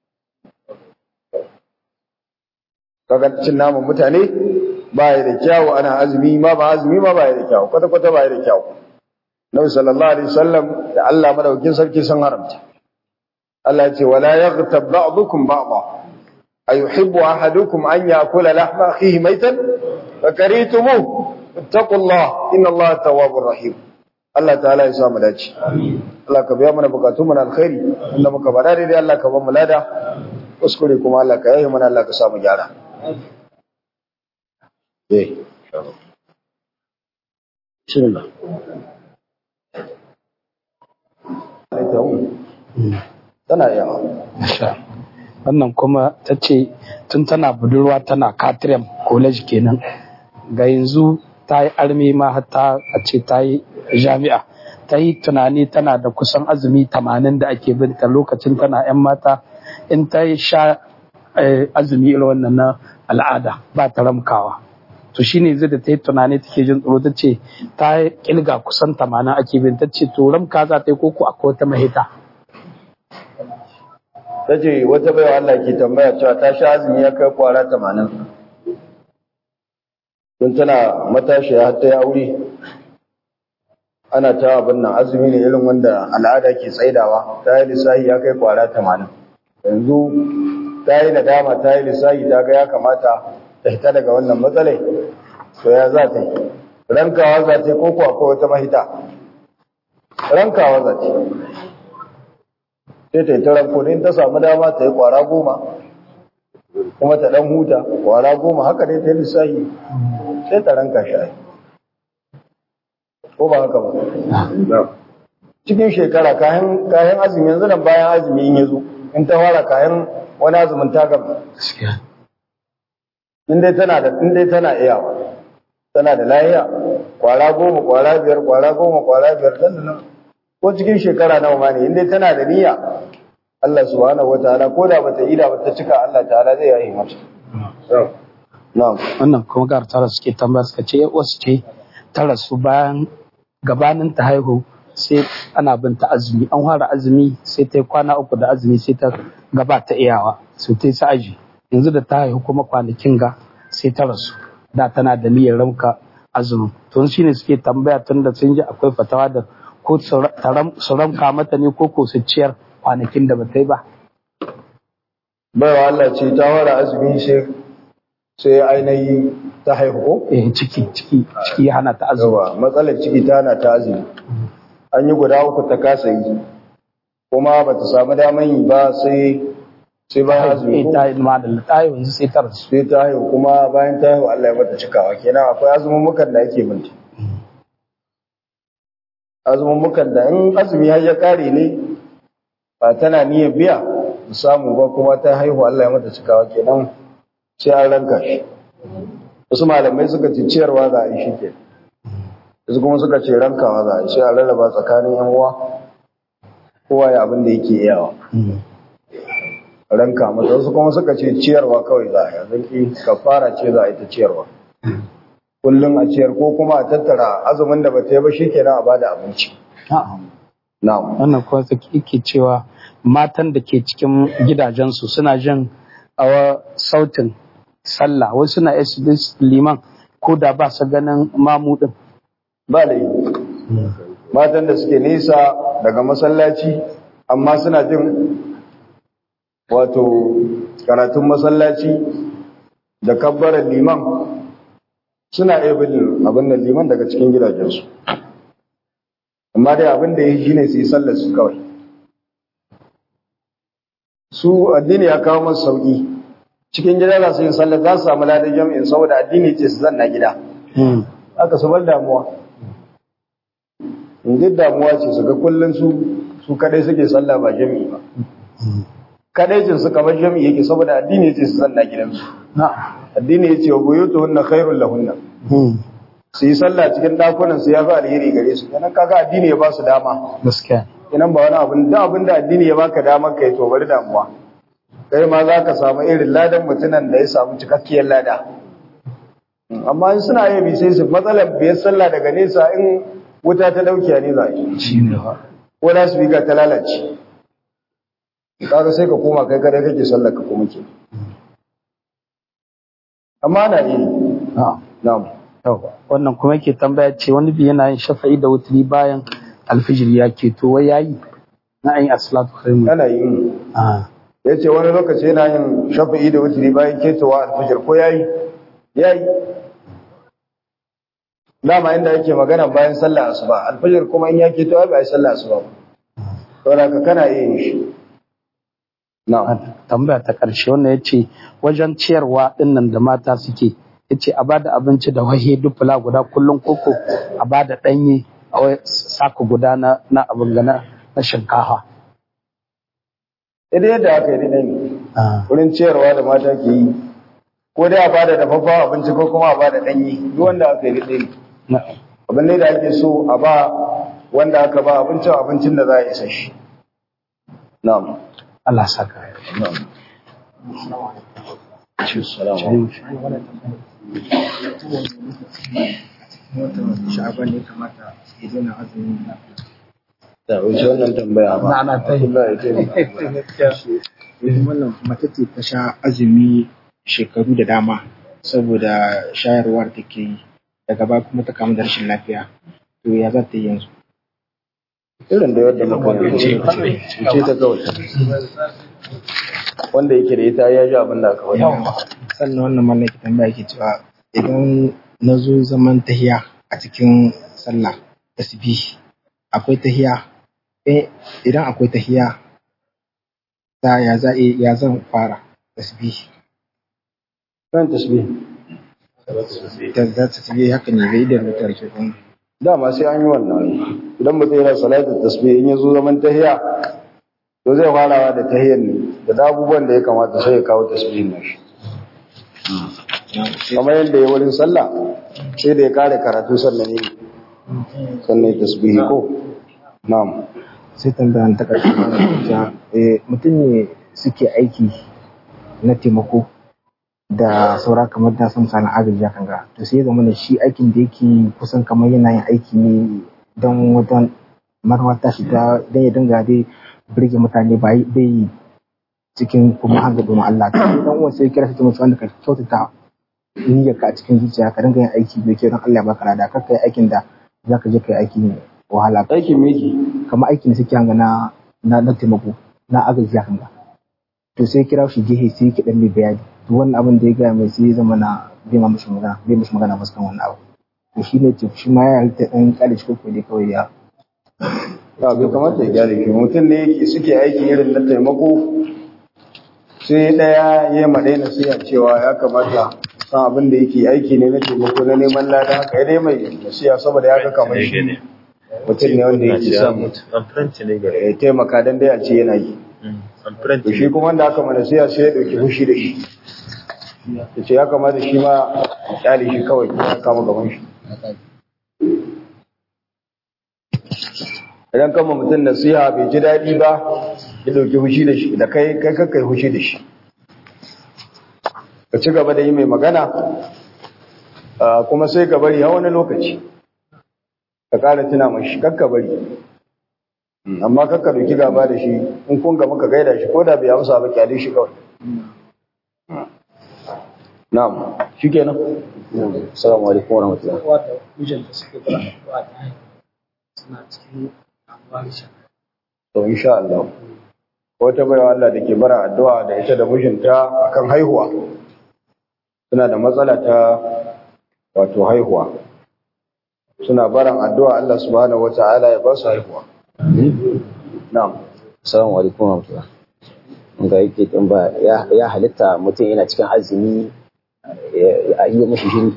kaga cin naman mutane ba ya da kyawu ana azumi ma ba azumi ma ba ya da kyawu kwata kwata ba ya da kyawu Nabi sallallahu alaihi wasallam da Allah madaukin sarki sun haramta Allah ya ce wala yaghtab ba'dukum ba'dha ayuhibbu ahadukum an ya'kula lahma akhihi maytan fakaritumu ittaqullah inna Allaha tawwabur rahim Allah ta'ala ya sa mu dace Allah ka biya mana bukatun mu na alkhairi inda muka bada daidai Allah ka ba mu lada kuskure kuma Allah ka yaye mana Allah ka sa mu gyara eh bismillah tana yawa wannan kuma ta ce tun tana budurwa tana katrem college kenan ga yanzu ta yi armi ma hatta a ce ta yi jami'a ta yi tunani tana da kusan azumi tamanin da ake binta lokacin tana 'yan mata in ta yi sha azumi irin wannan na al'ada ba ta ramkawa to shine zai da ta yi tunani take jin tsoro ta ce ta kilga kusan tamanin ake bin ta ce to ramka za ta yi koko akwai wata mahita ta ce wata baiwa Allah ke tambaya cewa ta sha azumi ya kai kwara tamanin don tana matashi har ta yi aure ana ta abin nan azumi ne irin wanda al'ada ke tsaidawa ta yi lissahi ya kai kwara tamanin yanzu ta yi nadama ta yi lissahi ta ga ya kamata ta hita daga wannan matsalai to ya za ta yi rankawa za ta yi ko kuwa akwai wata mahita rankawa za ta yi sai ta yi ta ranko in ta samu dama ta yi kwara goma kuma ta dan huta kwara goma haka dai ta yi lissahi sai ta ranka shi ko ba haka ba cikin shekara kayan kayan azumi yanzu nan bayan azumi in yazo in ta fara kayan wani azumin ta gaba in dai tana da in dai tana iyawa tana da lahiya kwara goma kwara biyar kwara goma kwara biyar dan nan ko cikin shekara nawa ma ne in dai tana da niyya Allah subhanahu wataala ko da bata ida ba ta cika Allah ta'ala zai yi mata na'am wannan kuma gar tara suke tambaya suka ce wasu ce ta rasu bayan gabanin ta haihu sai ana bin ta azumi an fara azumi sai ta yi kwana uku da azumi sai ta gaba ta iyawa sai ta yi sa'aji yanzu da ta haihu kuma kwanakin ga sai ta rasu da tana da niyyar ramka azumin to shi ne suke tambaya tun da sun ji akwai fatawa da ko su ramka mata ne ko ko su ciyar kwanakin da ba ta yi ba baiwa Allah ce ta fara azumi sai sai ainihi ta haihu ko eh ciki ciki ciki ya hana ta azumi yawa matsalar ciki ta hana ta azumi an yi guda uku ta kasa yi kuma ba ta samu daman yi ba sai sai bayan azumi eh ko ta yi ma da ta yi yanzu sai ta rasu sai ta haihu kuma bayan ta haihu Allah ya mata cikawa kenan akwai azumumukan da ake binta azumumukan da in azumi har ya kare ne ba tana niyyar biya ta samu ba kuma ta haihu Allah ya mata cikawa kenan sai an ranka shi wasu malamai suka ce ciyarwa za a yi shi ke wasu kuma suka ce rankawa za a yi sai a rarraba tsakanin yan uwa kowa ya abin da yake iyawa ranka mata wasu kuma suka ce ciyarwa kawai za a yi yanzu kafara ce za a yi ta ciyarwa kullum a ciyar ko kuma a tattara azumin da bata yi ba shi kenan a bada abinci na'am wannan kuma yake cewa matan da ke cikin gidajensu suna jin awa sautin sallah wasu suna SBS liman ko da ba su ganin mamudin ba laifi matan da suke nesa daga masallaci amma suna jin wato karatun masallaci da kabbarar liman suna iya bin abin da liman daga cikin gidajensu amma dai abin da ya yi shine su yi sallar su kawai su addini ya kawo masu sauki cikin gida za su yi sallar za su samu ladan jami'in saboda addini ce su zanna gida aka su bar damuwa in duk damuwa ce su ga kullum su su kadai suke sallah ba jami'i ba kadai cin su kamar jami'i yake saboda addini ce su zanna gidansu addini ya ce wa buyutu hunna khairul lahunna su yi sallah cikin dakunan su ya fi alheri gare su kenan kaga addini ya ba su dama gaskiya kenan ba wani abin da abin da addini ya baka dama kai to bari damuwa kai ma za ka samu irin ladan mutunan da ya samu cikakkiyar lada amma in suna yi bi sai su matsalar biyar sallah daga nesa in wuta ta dauke ne za a yi shine ba ko da su biga ta lalace kaga sai ka koma kai kada kake sallar ka kuma ke amma na yi na'am na'am Yau, wannan kuma yake tambaya ce wani bi yana yin shafa'i da wuturi bayan alfijir ya keto wai yayi na ayin asalatu khairu ana yi ah ya ce wani lokaci yana yin shafi'i da wuturi bayan ketowa alfajir ko yayi yayi dama inda yake magana bayan sallah asuba alfajir kuma in ya keto ai ba ai sallah asuba ba saboda ka kana iya yin shi na'am tambaya ta ƙarshe wannan ya ce wajen ciyarwa ɗinnan da mata suke ya ce a bada abinci da wahe dufula guda kullum koko a bada ɗanye a wai saka guda na na abin gana na shinkafa. idan yadda aka yi dai ne wurin ciyarwa da mata ke yi ko dai a bada dafaffen abinci ko kuma a bada ɗanye duk wanda aka yi dai ne Na'am. abin ne da ake so a ba wanda aka ba abincin abincin da za a isa shi na'am Allah saka. sha'aban ne kamata ya daina azumin da wuce wannan tambaya ba Ana ta yi. Allah ya taimaka. yanzu wannan mace ce ta sha azumi shekaru da dama saboda shayarwar take yi daga baya kuma ta kamu da rashin lafiya to ya za ta yi yanzu irin da yadda muka yi ce ce ta kawai wanda yake da ita ya ji abin da aka wani sannan wannan mallam ke tambaya ke cewa idan na zo zaman tahiya a cikin sallah tasbih akwai tahiya eh idan akwai tahiya ta ya za ya zan fara tasbih kan tasbih ta za ta tasbih haka ne bai da rubutar shi kun dama sai an yi wannan idan mutum yana salatul tasbih in ya zo zaman tahiya to zai farawa da tahiyar ne da abubuwan da ya kamata sai ya kawo tasbihin nashi kamar yadda ya wurin sallah sai da ya kare karatu sannan ne sannan ya tasbihi ko na'am sai tambayan ta ƙarshe ta eh, mutum ne suke aiki na taimako da saura kamar da sun sani agaji kan ga to sai ya zama da shi aikin da yake kusan kamar yana yin aiki ne don wata marwa ta shiga don ya dinga dai birge mutane ba yi- bai yi cikin kuma hanga domin Allah ta dan uwan sai ya kira shi ta mutu wanda ka kyautata niyyar ka a cikin zuciya ka dinga yin aiki mai kyau don Allah ya baka lada kar ka yi aikin da zaka je ka yi aiki ne wahala aikin miki kamar aikin da suke hanga na na na taimako na agaji ya hanga to sai kira shi gehe sai yake dan mai bayani to wannan abin da ya gaya mai sai ya zama na bai ma mishi magana bai mishi magana ba kan wannan abu to shi ne ce shi ma ya halitta dan kare shi koko dai kawai ya ba bai kamata ya gyara shi mutum ne yake suke aiki irin na taimako sai ɗaya ya maɗai na siya cewa ya kamata san abin da yake aiki ne na taimako na neman lada haka ya dai mai nasiya saboda ya ga kamar shi mutum ne wanda yake son Amfranci ne gare. ya taimaka don dai a ce yana yi Amfranci to shi kuma wanda aka mana siya sai ya ɗauki fushi da shi ya ce ya kamata shi ma ya kyale shi kawai ya kama gaban shi idan kama mutum nasiha bai ji daɗi ba ya ɗauki fushi da shi da kai kai kakkai fushi da shi ka ci gaba da yi mai magana ah, kuma sai ka bari har wani lokaci ka ƙara tuna mashi kakka bari Mm, amma kakka ɗauki gaba da shi in kun gaba ka gaida shi ko da bai amsa ba kyale shi kawai na'am shikenan Assalamu alaikum warahmatullahi wata mijinta suke bara addu'a ta haihu suna cikin ambarisha to insha Allah wata baiwa Allah da ke bara addu'a da ita da mijinta akan haihuwa suna da matsala ta wato haihuwa suna baran addu'a Allah subhanahu wata'ala ya ba su haihuwa na'am Assalamu alaikum warahmatullahi ga yake tambaya ya ya halitta mutum yana cikin azumi ya ya yi mashi jini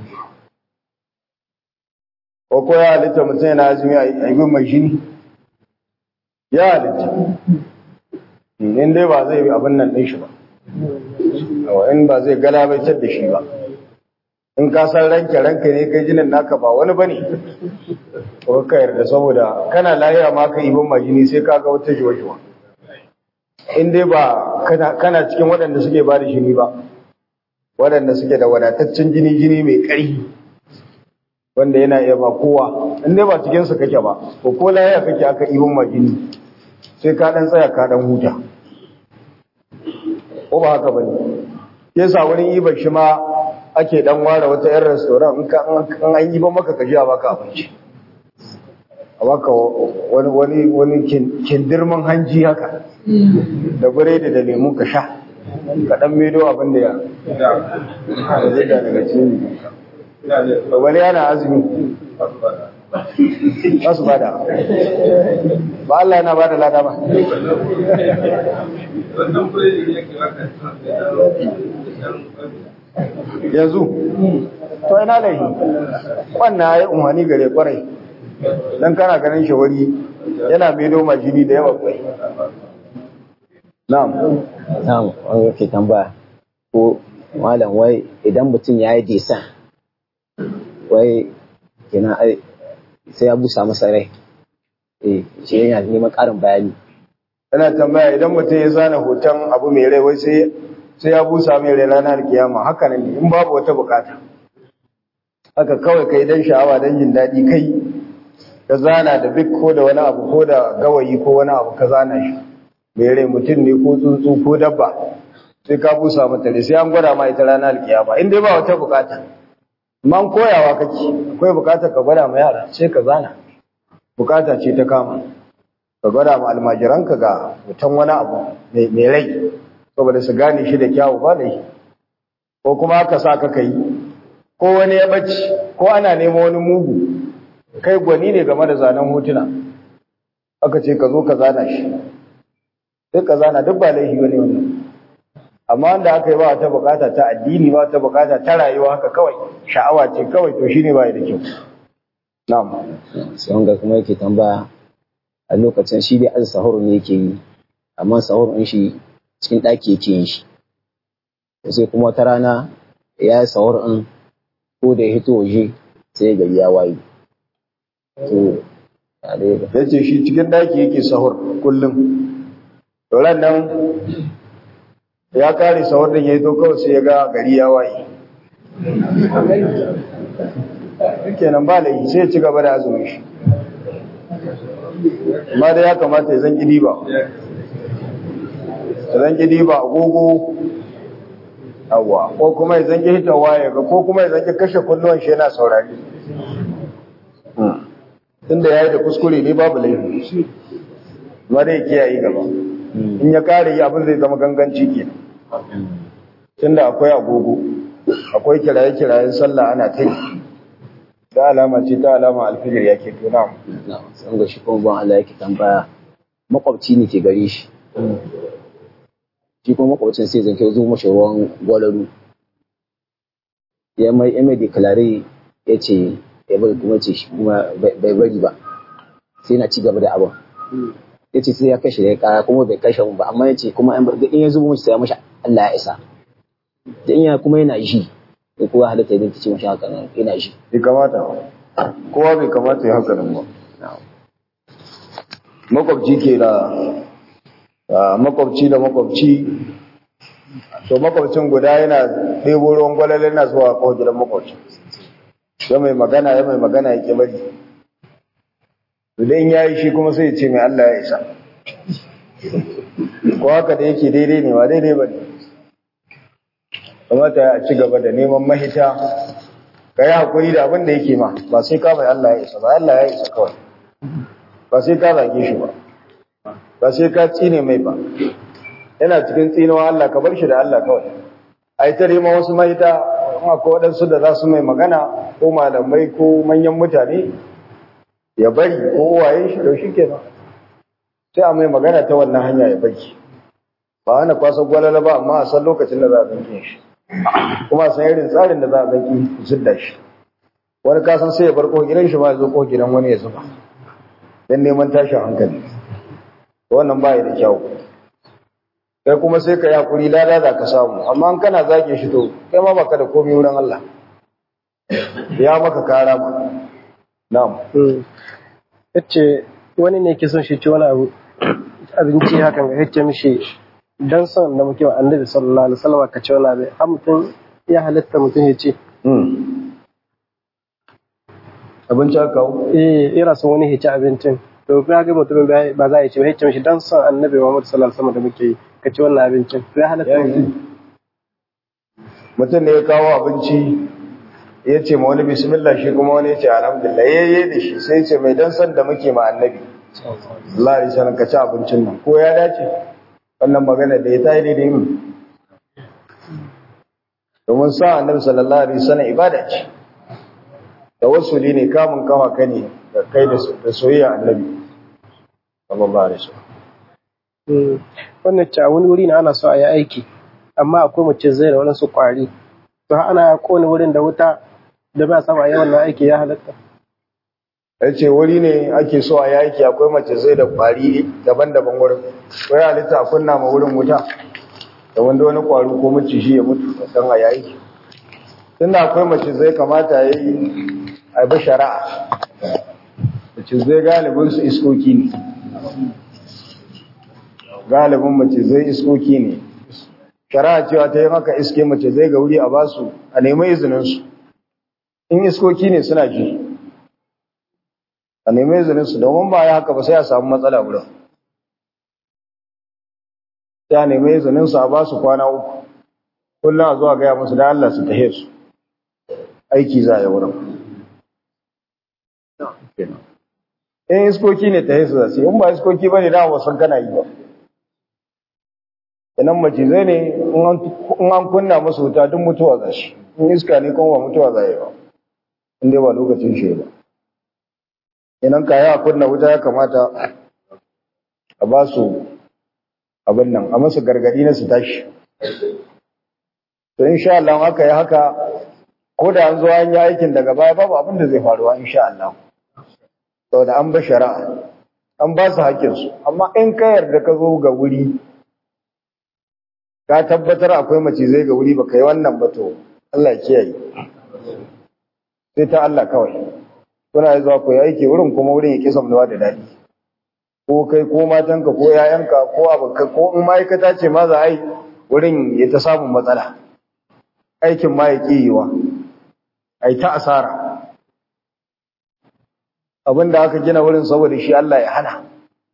ko ko ya halitta mutum yana azumi a yi mai shini ya halitta in dai ba zai abin nan ɗin shi ba Yawa, in ba zai galabaitar da shi ba in ka san ranke ranke ne kai jinin naka ba wani bane ko ka yarda saboda kana lahiya ma ka ibin majini sai ka ga wata jiwa in dai ba kana, kana cikin waɗanda suke ba da jini ba waɗanda suke da wadataccen jini jini mai ƙarfi wanda yana iya ba kowa in dai ba cikin su kake ba ko ko lahiya kake aka ibin majini sai ka dan tsaya ka dan huta ko ba haka bane yasa wurin ibar shi ma ake dan ware wata yan restaurant in ka in an yi ba maka ka ji a baka abinci a baka wani wani wani kindirman hanji haka da biredi da lemu ka sha ka dan medo abin da ya da zai da daga cikin wani yana azumi ba su bada ba Allah yana bada lada ba yanzu to ina laihi wannan ya yi umarni gare kwarai don kana ganin shawari yana maido majini da yawa kwai na'am na'am wani yake tambaya ko malam wai idan mutum ya yi desan wai kenan ai sai ya busa masa rai eh shi yana neman ƙarin bayani yana tambaya idan mutum ya zana hoton abu mai rai wai sai sai ya busa mai rai ranar kiyama haka ne in babu wata bukata haka kawai kai dan sha'awa dan jin daɗi kai ka zana da bik ko da wani abu ko da gawayi ko wani abu ka zana shi mai rai mutum ne ko tsuntsu ko dabba sai ka busa mata rai sai an gwada ma ita ranar kiyama in dai ba wata bukata amma an koyawa kake akwai bukata ka gwada ma yara sai ka zana bukata ce ta kama ka gwada ma almajiranka ga mutum wani abu mai rai saboda su gane shi da kyawu ba da shi ko kuma aka sa ka kai ko wani ya bacci ko ana neman wani mugu kai gwani ne game da zanen hotuna aka ce ka zo ka zana shi sai ka zana duk ba laifi bane wannan amma wanda aka yi ba wata bukata ta addini ba wata bukata ta rayuwa haka kawai sha'awa ce kawai to shine ba da kyau na'am sai wanga kuma yake tambaya a lokacin shi dai az sahur ne yake yi amma sahur din shi cikin ɗaki yake yin shi sai kuma wata rana ya yi sahur din ko da ya hito waje sai gari ya waye to a dai ga ya ce shi cikin daki yake sahur kullum ran nan ya kare sahur din ya yi to kawai sai ya ga gari ya waye kenan ba laifi sai ya ci gaba da azumin shi amma da ya kamata ya zan gidi ba ya zan gidi ba agogo awa ko kuma ya zan ki hitawa ya ga ko kuma ya zan ki kashe kunnuwan shi yana saurari tunda ya yi da kuskure ne babu laifi amma dai kiyaye gaba in ya kare yi abin zai zama ganganci ke tunda akwai agogo akwai kiraye-kirayen sallah ana ta yi da alama ce ta alama alfijir ya ke tuna na sai wanga shi kuma ban Allah yake tambaya makwabci ne ke gare shi shi kuma makwabcin sai zan kai zo mashi ruwan gwalaru ya mai ya mai deklare ya ce ya bari kuma ce shi kuma bai bari ba sai na ci gaba da abin ya ce sai ya kashe ya kaya kuma bai kashe mu ba amma ya ce kuma in ya zubo mashi sai ya mashi Allah ya isa da in ya kuma yana ji ko kuwa halatta idan ta ce mashi haka nan yana ji bai kamata ba kowa bai kamata ya haka nan ba makwabci ke da ah, makwabci da makwabci to makwabcin guda yana ɗebo ruwan gwalale na zuwa kawo gidan makwabci ya mai magana ya mai magana ya ke bari idan ya yi shi kuma sai ya ce mai Allah ya isa ko haka da yake daidai ne ba daidai ba ne kamata ya ci gaba da neman mahita ka yi haƙuri da abin da yake ma ba sai ka mai Allah ya isa ba Allah ya isa kawai ba sai ka zage shi ba ba sai ka tsine mai ba yana cikin tsinewa Allah ka bar shi da Allah kawai a yi ta neman wasu mahita kuma ko waɗansu da za su mai magana ko malamai ko manyan mutane ya bari ko waye shi da shi kenan sai a mai magana ta wannan hanya ya bari ba hana kwasa gwalala ba amma a san lokacin da za a zanke shi kuma a san irin tsarin da za a zanke zidda shi wani kasan sai ya bar ko gidan shi ba ya zo ko gidan wani ya zuba don neman tashin hankali wannan ba da kyau kai kuma sai ka yi hakuri lada za ka samu amma an kana zage shi to kai ma baka da komai wurin Allah ya maka kara ma na'am yace wani ne ke son shi ci wani abu abinci hakan ga yace mishi dan son da muke wa annabi sallallahu alaihi wasallam ka ci wani abu har mutum ya halatta mutum ya ce abinci aka kawo eh ira son wani ya ci abincin to ga ga mutumin ba za a ci ba yace mishi dan son annabi Muhammad sallallahu alaihi wasallam da muke yi ka ci wannan abincin ya halatta mutum mutum ne ya kawo abinci ya ce ma wani bismillah shi kuma wani ya ce alhamdulillah ya yi da shi sai ce mai dan san da muke ma annabi Allah ya sanar ka ci abincin nan ko ya dace wannan magana da ya ta yi daidai mu domin sa annabi sallallahu alaihi wasallam ibada ce tawassuli ne kamun kawa ka ne da kai da soyayya annabi sallallahu alaihi wasallam wannan ce a wani wuri na ana so a yi aiki amma akwai mace zai da waɗansu ƙwari to ana kone wurin da wuta da ba saba yawan na aiki ya halatta ya ce wuri ne ake so a yaki akwai mace zai da ƙwari daban-daban wurin wai halitta a kunna ma wurin wuta da wanda wani ƙwaro ko maciji ya mutu don a yaki tunda akwai mace zai kamata ya yi a bi shari'a mace zai galibin su iskoki ne galibin mace zai iskoki ne shari'a cewa ta yi maka iske mace zai ga wuri a basu a nemi izininsu in iskoki ne suna ji a nemi izininsu domin ba ya haka ba sai a samu matsala wurin sai a nemi izininsu a basu kwana uku kullum a zuwa gaya musu da Allah su tahe su aiki za a yi wurin in iskoki ne tahe su za su yi in ba iskoki ba ne da wasan kana yi ba idan macizai ne in an kunna musu wuta duk mutuwa za shi in iska ne kuma ba mutuwa za yi ba in dai ba lokacin shi ba idan ka yi a kunna wuta ya kamata a ba su abin nan a masu gargadi na su tashi to insha Allah haka ya haka ko da an zo an yi aikin daga baya babu abin da zai faruwa insha Allah saboda an ba shari'a an ba su haƙƙinsu amma in ka yarda ka zo ga wuri ka tabbatar akwai macizai ga wuri baka yi wannan ba to Allah ya kiyaye sai ta Allah kawai kuna zuwa ku yi aiki wurin kuma wurin ya kisa mutuwa da daɗi ko kai ko matanka ko yayanka ko abokan ko in ma'aikata ce ma za a yi wurin ya ta samun matsala aikin ma ya ƙi yiwa a yi ta asara abin da aka gina wurin saboda shi Allah ya hana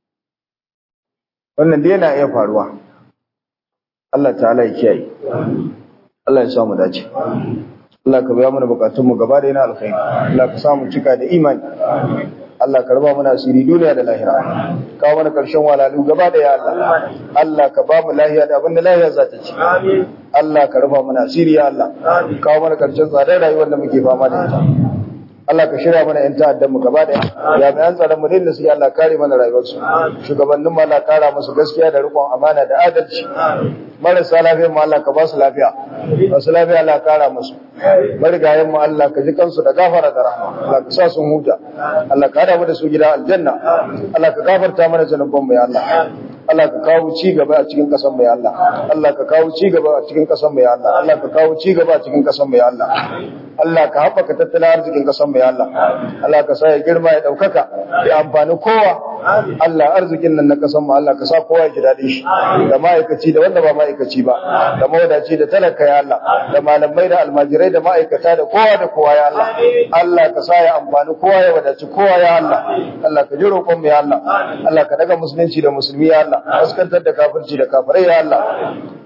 wannan dai yana iya faruwa Allah ta'ala ya kiyaye Allah ya samu dace Allah ka biya mana bukatun mu gaba da yana alkhairi Allah ka samu cika da imani Allah ka raba mana asiri duniya da lahira kawo mana karshen walalu gaba da ya Allah Allah ka ba mu lahiya da abin da lahiya za ta ci Allah ka raba mana asiri ya Allah kawo mana karshen tsadar rayuwar da muke fama da ita Allah ka shirya mana yan ta'addan mu gaba da jami'an tsaron mu da su Allah kare mana rayuwarsu shugabannin mu Allah kara musu gaskiya da rikon amana da adalci marasa lafiya mu Allah ka ba su lafiya masu lafiya Allah kara musu marigayen mu Allah ka ji kansu da gafara da rahma Allah ka sa sun huta Allah ka hada mu da su gida aljanna Allah ka gafarta mana zanuban mu ya Allah Allah ka kawo ci gaba a cikin kasan mu ya Allah Allah ka kawo ci gaba a cikin kasan mu ya Allah Allah ka kawo ci gaba a cikin kasan mu ya Allah Allah ka haɓaka tattalin arzikin kasan mu ya Allah Allah ka sa ya girma ya ɗaukaka ya amfani kowa Allah arzikin nan na kasan mu Allah ka sa kowa ya ji daɗin shi da ma'aikaci da wanda ba ma'aikaci ba da mawadaci da talaka ya Allah da malamai da almajirai da ma'aikata da kowa da kowa ya Allah Allah ka sa ya amfani kowa ya wadaci kowa ya Allah Allah ka ji roƙon mu ya Allah Allah ka daga musulunci da musulmi ya Allah kaskantar da kafirci da kafirai ya Allah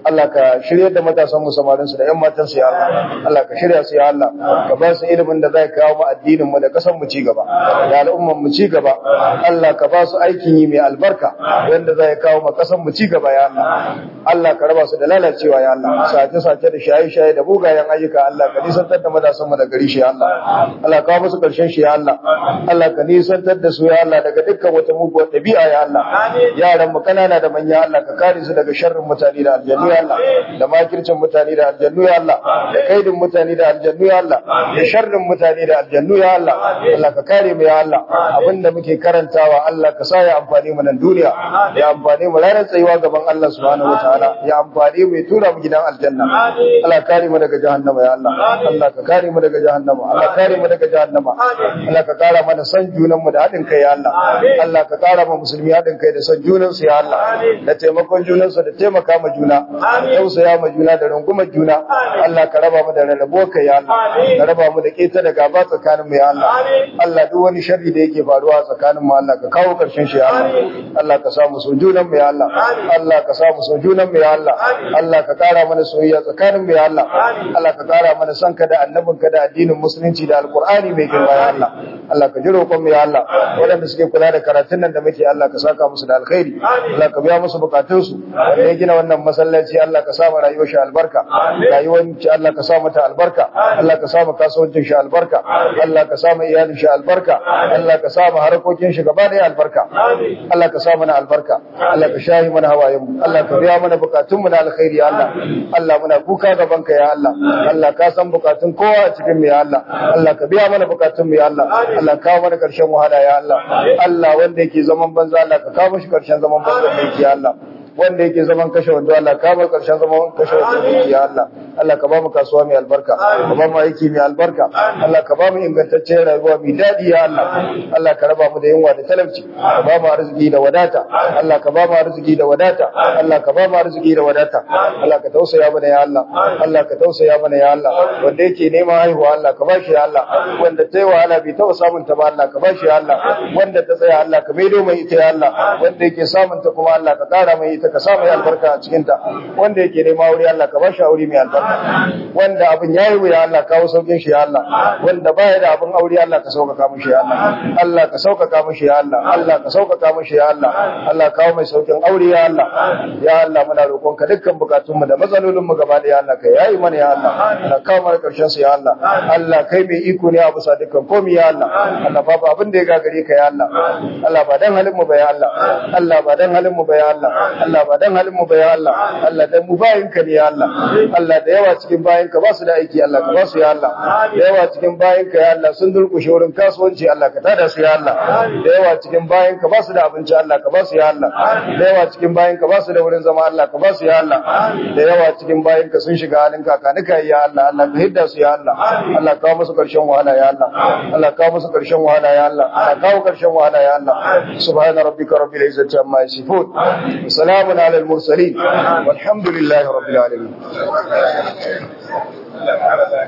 Allah ka shirya da matasan mu samarin su da ƴan matan su ya Allah Allah ka shirya su ya Allah ka ba su ilimin da zai kawo mu addinin mu da kasan mu ci gaba da al'umman mu ci gaba Allah ka ba su aikin yi mai albarka wanda zai kawo mu kasan mu ci gaba ya Allah Allah ka raba su da lalacewa ya Allah sace sace da shaye shaye da bugayen ayyuka Allah ka nisantar da matasan mu da gari shi ya Allah Allah ka kawo musu karshen shi ya Allah Allah ka nisantar da su ya Allah daga dukkan wata muguwar ɗabi'a ya Allah yaran mu kanana da manya Allah ka kare su daga sharrin mutane da aljannu ya Allah da makircin mutane da aljannu ya Allah da kaidin mutane da aljannu ya Allah da sharrin mutane da aljannu ya Allah Allah ka kare mu ya Allah abinda muke karantawa Allah ka sa ya amfani mu nan duniya ya amfani mu ranar tsayuwa gaban Allah subhanahu wataala ya amfani mu ya tura mu gidan aljanna Allah ka kare mu daga jahannama ya Allah Allah ka kare mu daga jahannama Allah ka kare mu daga jahannama Allah ka kara mana san junan mu da haɗin kai ya Allah Allah ka kara ma musulmi haɗin kai da san junan su ya Allah da taimakon junan su da taimaka ma juna tausaya ma juna da rungumar juna Allah ka raba mu da rarrabo kai ya Allah ka raba mu da keta da gaba tsakanin mu ya Allah Allah duk wani sharri da yake faruwa tsakanin mu Allah ka kawo karshen shi ya Allah Allah ka samu so junan mu ya Allah Allah ka samu so junan mu ya Allah Allah ka kara mana soyayya tsakanin mu ya Allah Allah ka kara mana san ka da annabin ka da addinin musulunci da alqur'ani mai girma ya Allah Allah ka ji roƙon mu ya Allah waɗanda suke kula da karatun nan da muke Allah ka saka musu da alkhairi Allah ka biya musu bukatun su wanda ya gina wannan masallaci Allah ka sa mu rayuwar shi albarka rayuwar shi Allah ka sa mata albarka Allah ka sa mu kasuwancin shi albarka Allah ka sa mu iyalin shi albarka Allah ka sa mu harkokin shi gaba da albarka Allah ka sa mana albarka Allah ka shahi mana hawayen mu Allah ka biya mana bukatun mu na alkhairi ya Allah Allah muna kuka gaban ka ya Allah Allah ka san bukatun kowa a cikin mu ya Allah Allah ka biya mana bukatun mu ya Allah Allah ka kawo mana karshen wahala ya Allah Allah wanda yake zaman banza Allah ka kawo shi karshen zaman banza da yake ya Allah wanda yake zaman kashe wando Allah ka bar karshen zaman kashe wando yake ya Allah Allah ka ba mu kasuwa mai albarka ka ba mu aiki mai albarka Allah ka ba mu ingantaccen rayuwa mai dadi ya Allah Allah ka raba mu da yunwa da talauci ka ba mu arziki da wadata Allah ka ba mu arziki da wadata Allah ka ba mu arziki da wadata Allah ka tausaya mana ya Allah Allah ka tausaya mana ya Allah wanda yake neman haihuwa Allah ka ba shi ya Allah wanda ta yi wahala bai taɓa samun ta ba Allah ka ba shi ya Allah wanda ta tsaya Allah ka maido mai ita ya Allah wanda yake samun ta kuma Allah ka ƙara mai ita ka sa mai albarka a cikin ta wanda yake nema aure Allah ka ba shi aure mai albarka wanda abin yayi wuya Allah kawo saukin shi ya Allah wanda baya da abin aure Allah ka sauƙaƙa mishi ya Allah Allah ka sauƙaƙa mishi ya Allah Allah ka sauƙaƙa mishi ya Allah Allah kawo mai saukin aure ya Allah ya Allah muna roƙonka dukkan bukatun mu da matsalolin mu gaba da ya Allah ka yayi mana ya Allah Allah kawo mana karshen su ya Allah Allah kai mai iko ne a bisa dukkan komai ya Allah Allah babu abin da ya gagare ka ya Allah Allah ba dan halin mu ba ya Allah Allah ba dan halin mu ba ya Allah Allah ba dan halin mu ba ya Allah Allah dan mu bayin ka ne ya Allah Allah da yawa cikin bayin ka ba su da aiki Allah ka ba su ya Allah da yawa cikin bayin ka ya Allah sun durƙushe wurin kasuwanci Allah ka tada su ya Allah da yawa cikin bayin ka ba su da abinci Allah ka ba su ya Allah da yawa cikin bayin ka ba su da wurin zama Allah ka ba su ya Allah da yawa cikin bayin ka sun shiga halin kakanika ya Allah Allah ka hidda su ya Allah Allah kawo musu karshen wahala ya Allah Allah kawo musu karshen wahala ya Allah Allah kawo karshen wahala ya Allah subhana rabbika rabbil izzati amma yasifun wa salamun ala al mursalin walhamdulillahi rabbil alamin